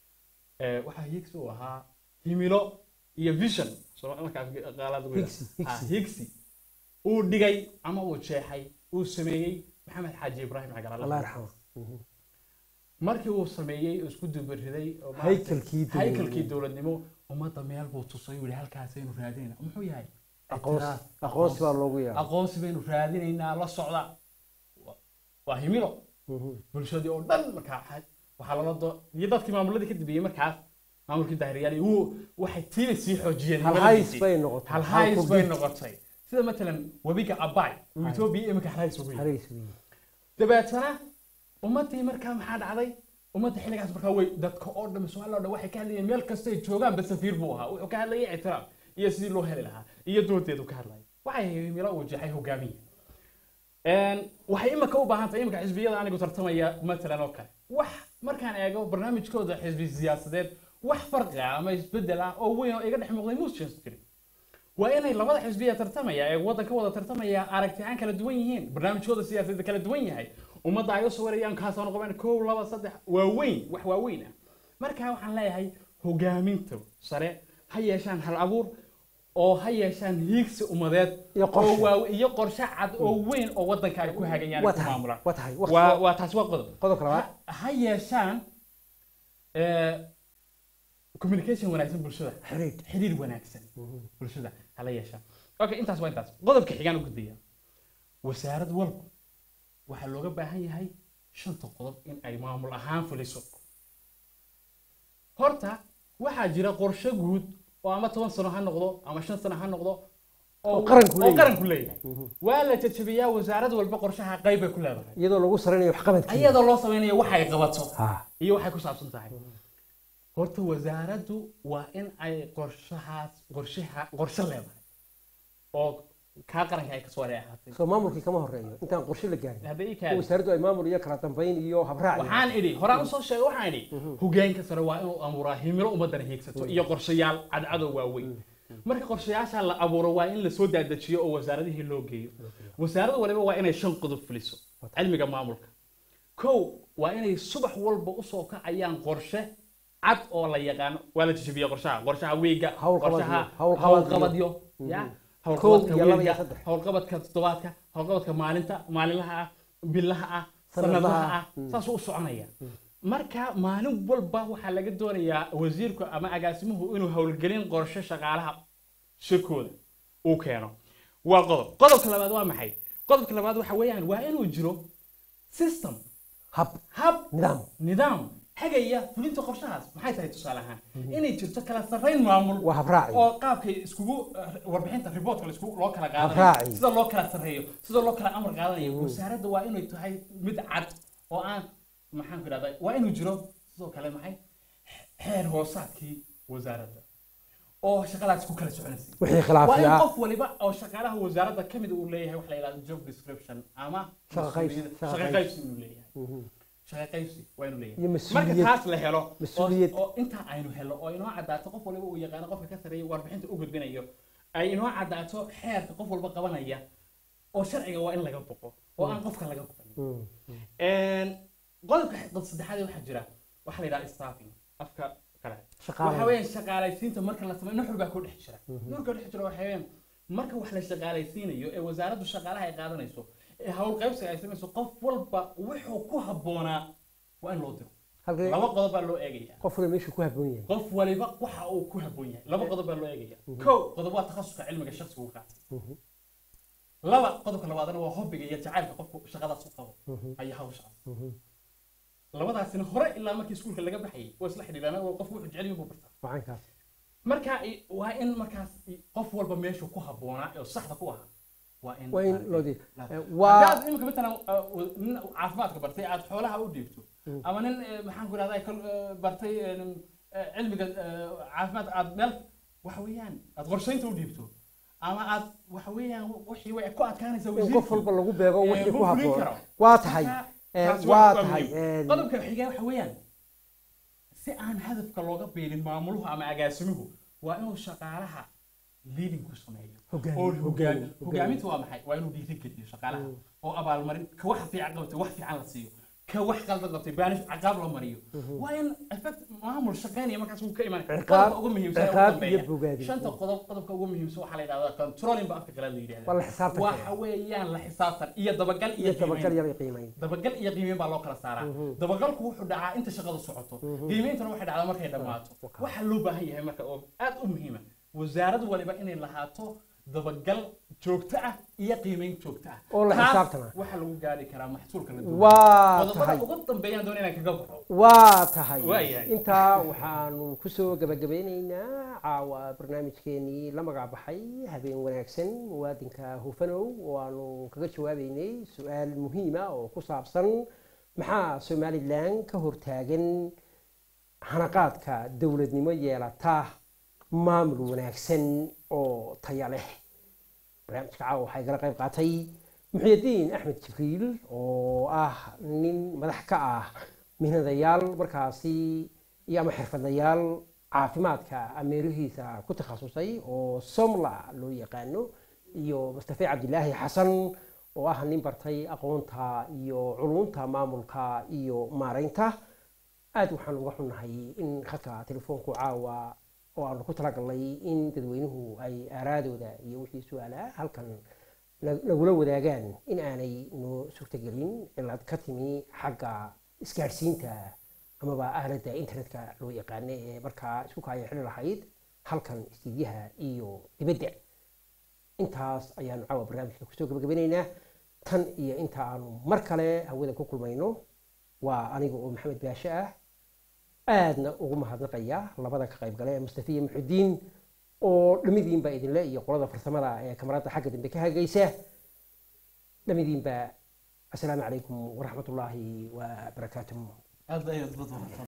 Eh, waxaa hiigsi u ahaa himilo iyo vision Soo- marka af- qaalaad ugu Higsi, yidhaah. higsi. Ah, higsi uu dhigay ama uu jeexay uu sameeyey maxamed xaaji ibraahim cagar allah yarxamo markii uu sameeyey oo isku dubariday oo maaragtay- haykalkii dowladnimo. haykalkii dowladnimo ummadda meel buu tusay uu yihi halkaasaynu raadinayna muxuu yahay aqoonsi Ictiraaf. aqoonsi baa loogu yaaba aqoonsi baynu raadinaynaa la socda Wa- waa himilo bulshadii oo dhan markaa waxaa- waxaa lala do iyo dadkii maamuladii ka dambeeyey markaas maamulkii daahiriyaal wuu waxay tiina sii xoojiyeen hal himiladiisii. hays bay noqotay hal hays bay noqotay sida matalan webiga abay uu etoobiya iminka hal hays ugu yahay hays weeye dabeetana ummadii markaa maxaa dhacday ummadda xilligaas markaa way dadka oo dhan soomaaliya oo dhan waxay ka hadlayeen meel kastay joogaan ba safiir buu ahaa wuxuu ka hadlayay ictiraaf iyo sidii loo heli lahaa iyo doodeedu ka hadlayay waxay himilo uu jeexay hogaamiye Een, waxay imika u baahan tahay imika xisbiyada anigu tartamaya matalan oo kale wax markaan eego barnaamijkooda xisbi siyaasadeed wax farqi ah ama isbedel ah oo weyn oo iga dhex muuqday muusan jirin waa inay labada xisbiya tartamaya ee waddanka wada tartamaya aragtiyan kala duwan yihiin barnaamijkooda siyaasadeed kala duwan yahay ummadda ay u sawirayaan kaasoo noqon kow laba saddex waa weyn wax waa weyn ah marka waxaan leeyahay hogaaminta sare ha yeeshaan hal abuur oo ha yeeshaan hiigsi ummadeed Iyo qorshe. oo waa- iyo qorshe cad oo weyn oo waddanka ay ku hagayaan waa ku tahay maamulaan waa tahay waa waqti waa taasi waa qodob qodobka labaad ha ha yeeshaan eh, communication wanaagsan bulshada xiriir xiriir wanaagsan bulshada hala yeeshaan okay intaas waa intaas qodobka xigaan u gudbaya wasaarad walba waxaa looga baahan yahay shanta qodob in ay maamul ahaan fuliso horta waxaa jira qorshe guud oo ama toban sano ha noqdo ama shan sano ha noqdo Oo qaranku oo leeyahay. qaranku leeyahay waa la jajabiyaa wasaarad walba qorshaha qayb bay ku leedahay iyadoo lagu saraynayo waxqabadkii iyadoo loo samaynayo waxa ay qabato ha iyo waxay ku saabsan tahay horta wasaaraddu waa in ay qorshahaas qorshaha qorshe leedahay oo kaa qaranka ay kasoo wareey ahaatay soo maamulkii kama horeeyo intaan qorshe la gaarin hadda ii oo kaadi wasaaraddu ay maamul iyo kala dambayn iyo habraac iyo- waxaan idhi horaan usoo sheegay waxaan idhi hogaanka sare waa inuu abuuraa himilo ummadana hiigsato iyo qorshayaal cadcadow waaweyn marka qorshayaasha la abuuro waa in lasoo daadajiyo oo wasaaradihii loo geeyo wasaarad waliba waa inay shan qodob fuliso cilmiga maamulka kow waa inay subax walba usoo kacayaan qorshe cad oo la yaqaano waa la jajabiya qorshaha qorshaha wiiga Hawlqabadyo, qorshaha hawlqabadyo. hawlqabadyo ya Kow hawlqabadka iyo laba iyo wiiga saddex. hawlqabadka toddobaadka hawlqabadka maalinta maalinlaha ah bilaha ah Sanadlaha. sanadaha ah saasuu u soconaya marka maalin walba waxaa laga doonayaa wasiirku ama agaasimuhu inuu howlgelin qorshe shaqaalaha shirkooda uu keeno waa qodob qodobka labaad waa maxay qodobka labaad waxa weeyaan waa inuu jiro system hab hab nidaam nidaam hagaya fulinta qorshahaas maxay tahay tusaale ahaan inay jirto kala sarrayn maamul waa habraaci oo qaabkay iskugu eh, warbixinta reportka laisku loo kala Habraaci. qaadanayo sida loo kala sarreeyo sida loo kala amar qaadanayo wasaaradda waa inay tahay mid cad oo aan maxaan ku idhahdaa waa inuu jiro sidoo kale maxay xeer hoosaadkii wasaaradda oo shaqadaas ku kala soconaysay wixii waa in khilaafiya qof waliba oo shaqaalaha wasaaradda ka mid uu leeyahay wax la yidhahdo job description ama Shaqo qaybsi, mas-uuliyad- shaqo shaqo qaybsi. qaybsi inuu leeyahay shaqo qaybsi waa inuu leeyahay iyo marka mas-uuliyad taas la helo oo- Mas-uuliyad. oo intaa aynu helo oo inoo caddaato qof waliba uu yaqaano qofka ka sareeya warbixinta u gudbinayo ay inoo caddaato xeerka qof walba qabanaya oo sharciga waa in laga boqo oo aan qofka laga boqin qodobka dad saddexaad waxaa jira waxaa la yidhaha staffing afka kale Shaqaale. waxa weeyaan shaqaalaysiinta marka la sameeyo nuxur baa ku dhex jira nuxurka dhex jira waxa weeyaan marka wax la shaqaalaysiinayo ee wasaaraddu shaqaalaha ay qaadanayso ee hawl qaybsiga ay samayso qof walba wuxuu ku habboonaa waa in loo diro halkee laba qodob baa loo eegaya qof waliba meeshuu ku habboon yahay qof waliba waxa uu ku habboon yahay laba qodob baa loo eegaya kow qodob waa takhasuska cilmiga shakhsiga uu qaatay laba qodobka labaadna waa hobbiga iyo jacaylka qofku shaqadaas u qabo ayaa hawshaas labadaasina hore ilaa markii iskuulka laga baxayay waa isla xidhiidhaan oo qofku wuxuu jecel yahay buu bartaa wacankaas marka i- waa in markaas i- qof walba meeshuu ku habboonaa oo saxda ku ahaa waa in waa in maaragtay loo di la- waa haddaad imika matalan uh, nin caafimaadka bartay aad xoolaha u dhiibto ama nin eh, maxaan ku idhahdaa kal eh, bartay eh, nin, eh, cilmiga eh, caafimaad aad meel waxa weeyaan aad qorshaynta u dhiibto ama aad waxa weeyaan wixii way ku adkaanaysaa in qof wasiirkii. walba lagu beego Eh, wixii ku wuu fulin habboon karo. waa tahay Marka, eh, taasi waa waa tahay muhiim. eh, qodobka xiga waxa weeyaan si aan hadafka looga beelin maamuluhu ama agaasimuhu waa inuu shaqaalaha leading ku sameeyo Hogaamin, oo hogaamin, hogaan- hogaamin. hogaaminta waa maxay waa inuu dhiirigeliyo shaqaalaha oo abaalmarin ka wax fiican qabtay wax fiican la siiyo ka wax qaldan qabtay baanish caqaab la mariyo waa in effect maamul shaqaynaya markaas wuu ka imanaya Ciqaab- qodobka ugu muhiimsan ee ugu ciqaab dambeeya. iyo bogaadin. shanta qodob qodobka ugu muhiimsan waxaa la yidhahdaa controlling ba afka kale la yidhahdaa waa la xisaabtan waxa weeyaan la xisaabtan iyo dabagal iyo iyo qiimayn. tabagal yar iyo qiimayn dabagal iyo qiimeyn baa loo kala saaraa dabagalku wuxuu dhacaa inta shaqadu socoto qiimeyntana waxay dhacdaa markay dhammaato waxaa loo baahan yahay marka oo aad u muhiima wasaarad waliba inay lahaato dabagal joogto ah iyo qiimeyn joogto ah Oo la Taas xisaabtana. waxaa lagu gaari karaa maxsuulka la duwan waa qodobada tahay ugu dambeeyaan doon inaan kaga baxo waa tahay Waayahay. intaa waxaanu kusoo gabagabeyneynaa caawa barnaamijkeenii la magac baxay habeen wanaagsan muwaadinka hufanow oo aanu kaga jawaabeynay su-aal muhiima oo ku saabsan maxaa somalilan ka hortaagan hanaqaadka dowladnimo yeelata maamul wanaagsan oo taya leh barnaamijka caawa waxaa igala qayb qaatay muxyidiin axmed jibriil oo ah nin madax ka ah mihnadayaal markaasi iyo ama xirfadlayaal caafimaadka ameerihiisa ku takhasusay oo somla loo yaqaano iyo mustafe cabdilaahi xasan oo ah nin bartay aqoonta iyo culunta maamulka iyo maaraynta aad waxaan uga xunnahay in khadka telefoonku caawa oo aanu ku talagalnay in dadweynuhu ay aaraadooda iyo wixii su-aalaa halkan na- nagula wadaagaan in aanay noo suurtagelin cilad ka timi xagga isgaadhsiinta amaba aaladda internetka loo yaqaano ee markaa isku kaaya xili lahayd halkan istiidyaha iyo dibadda intaas ayaanu caawa barnaamijka kusoo gabagabanaynaa tan iyo inta aanu mar kale hawada ku kulmayno waa aniga oo maxamed baashe ah aadna ugu mahadnaqaya labada ka qayb gale ee mustafa iyo muxudiin oo dhamidiinba idinle iyo qolada farsamada ee kamarada xagga dambe ka hagaysa dhamidiinba asalaamu calaykum waraxmat ullaahi wabarakaatuh aad ayaad dad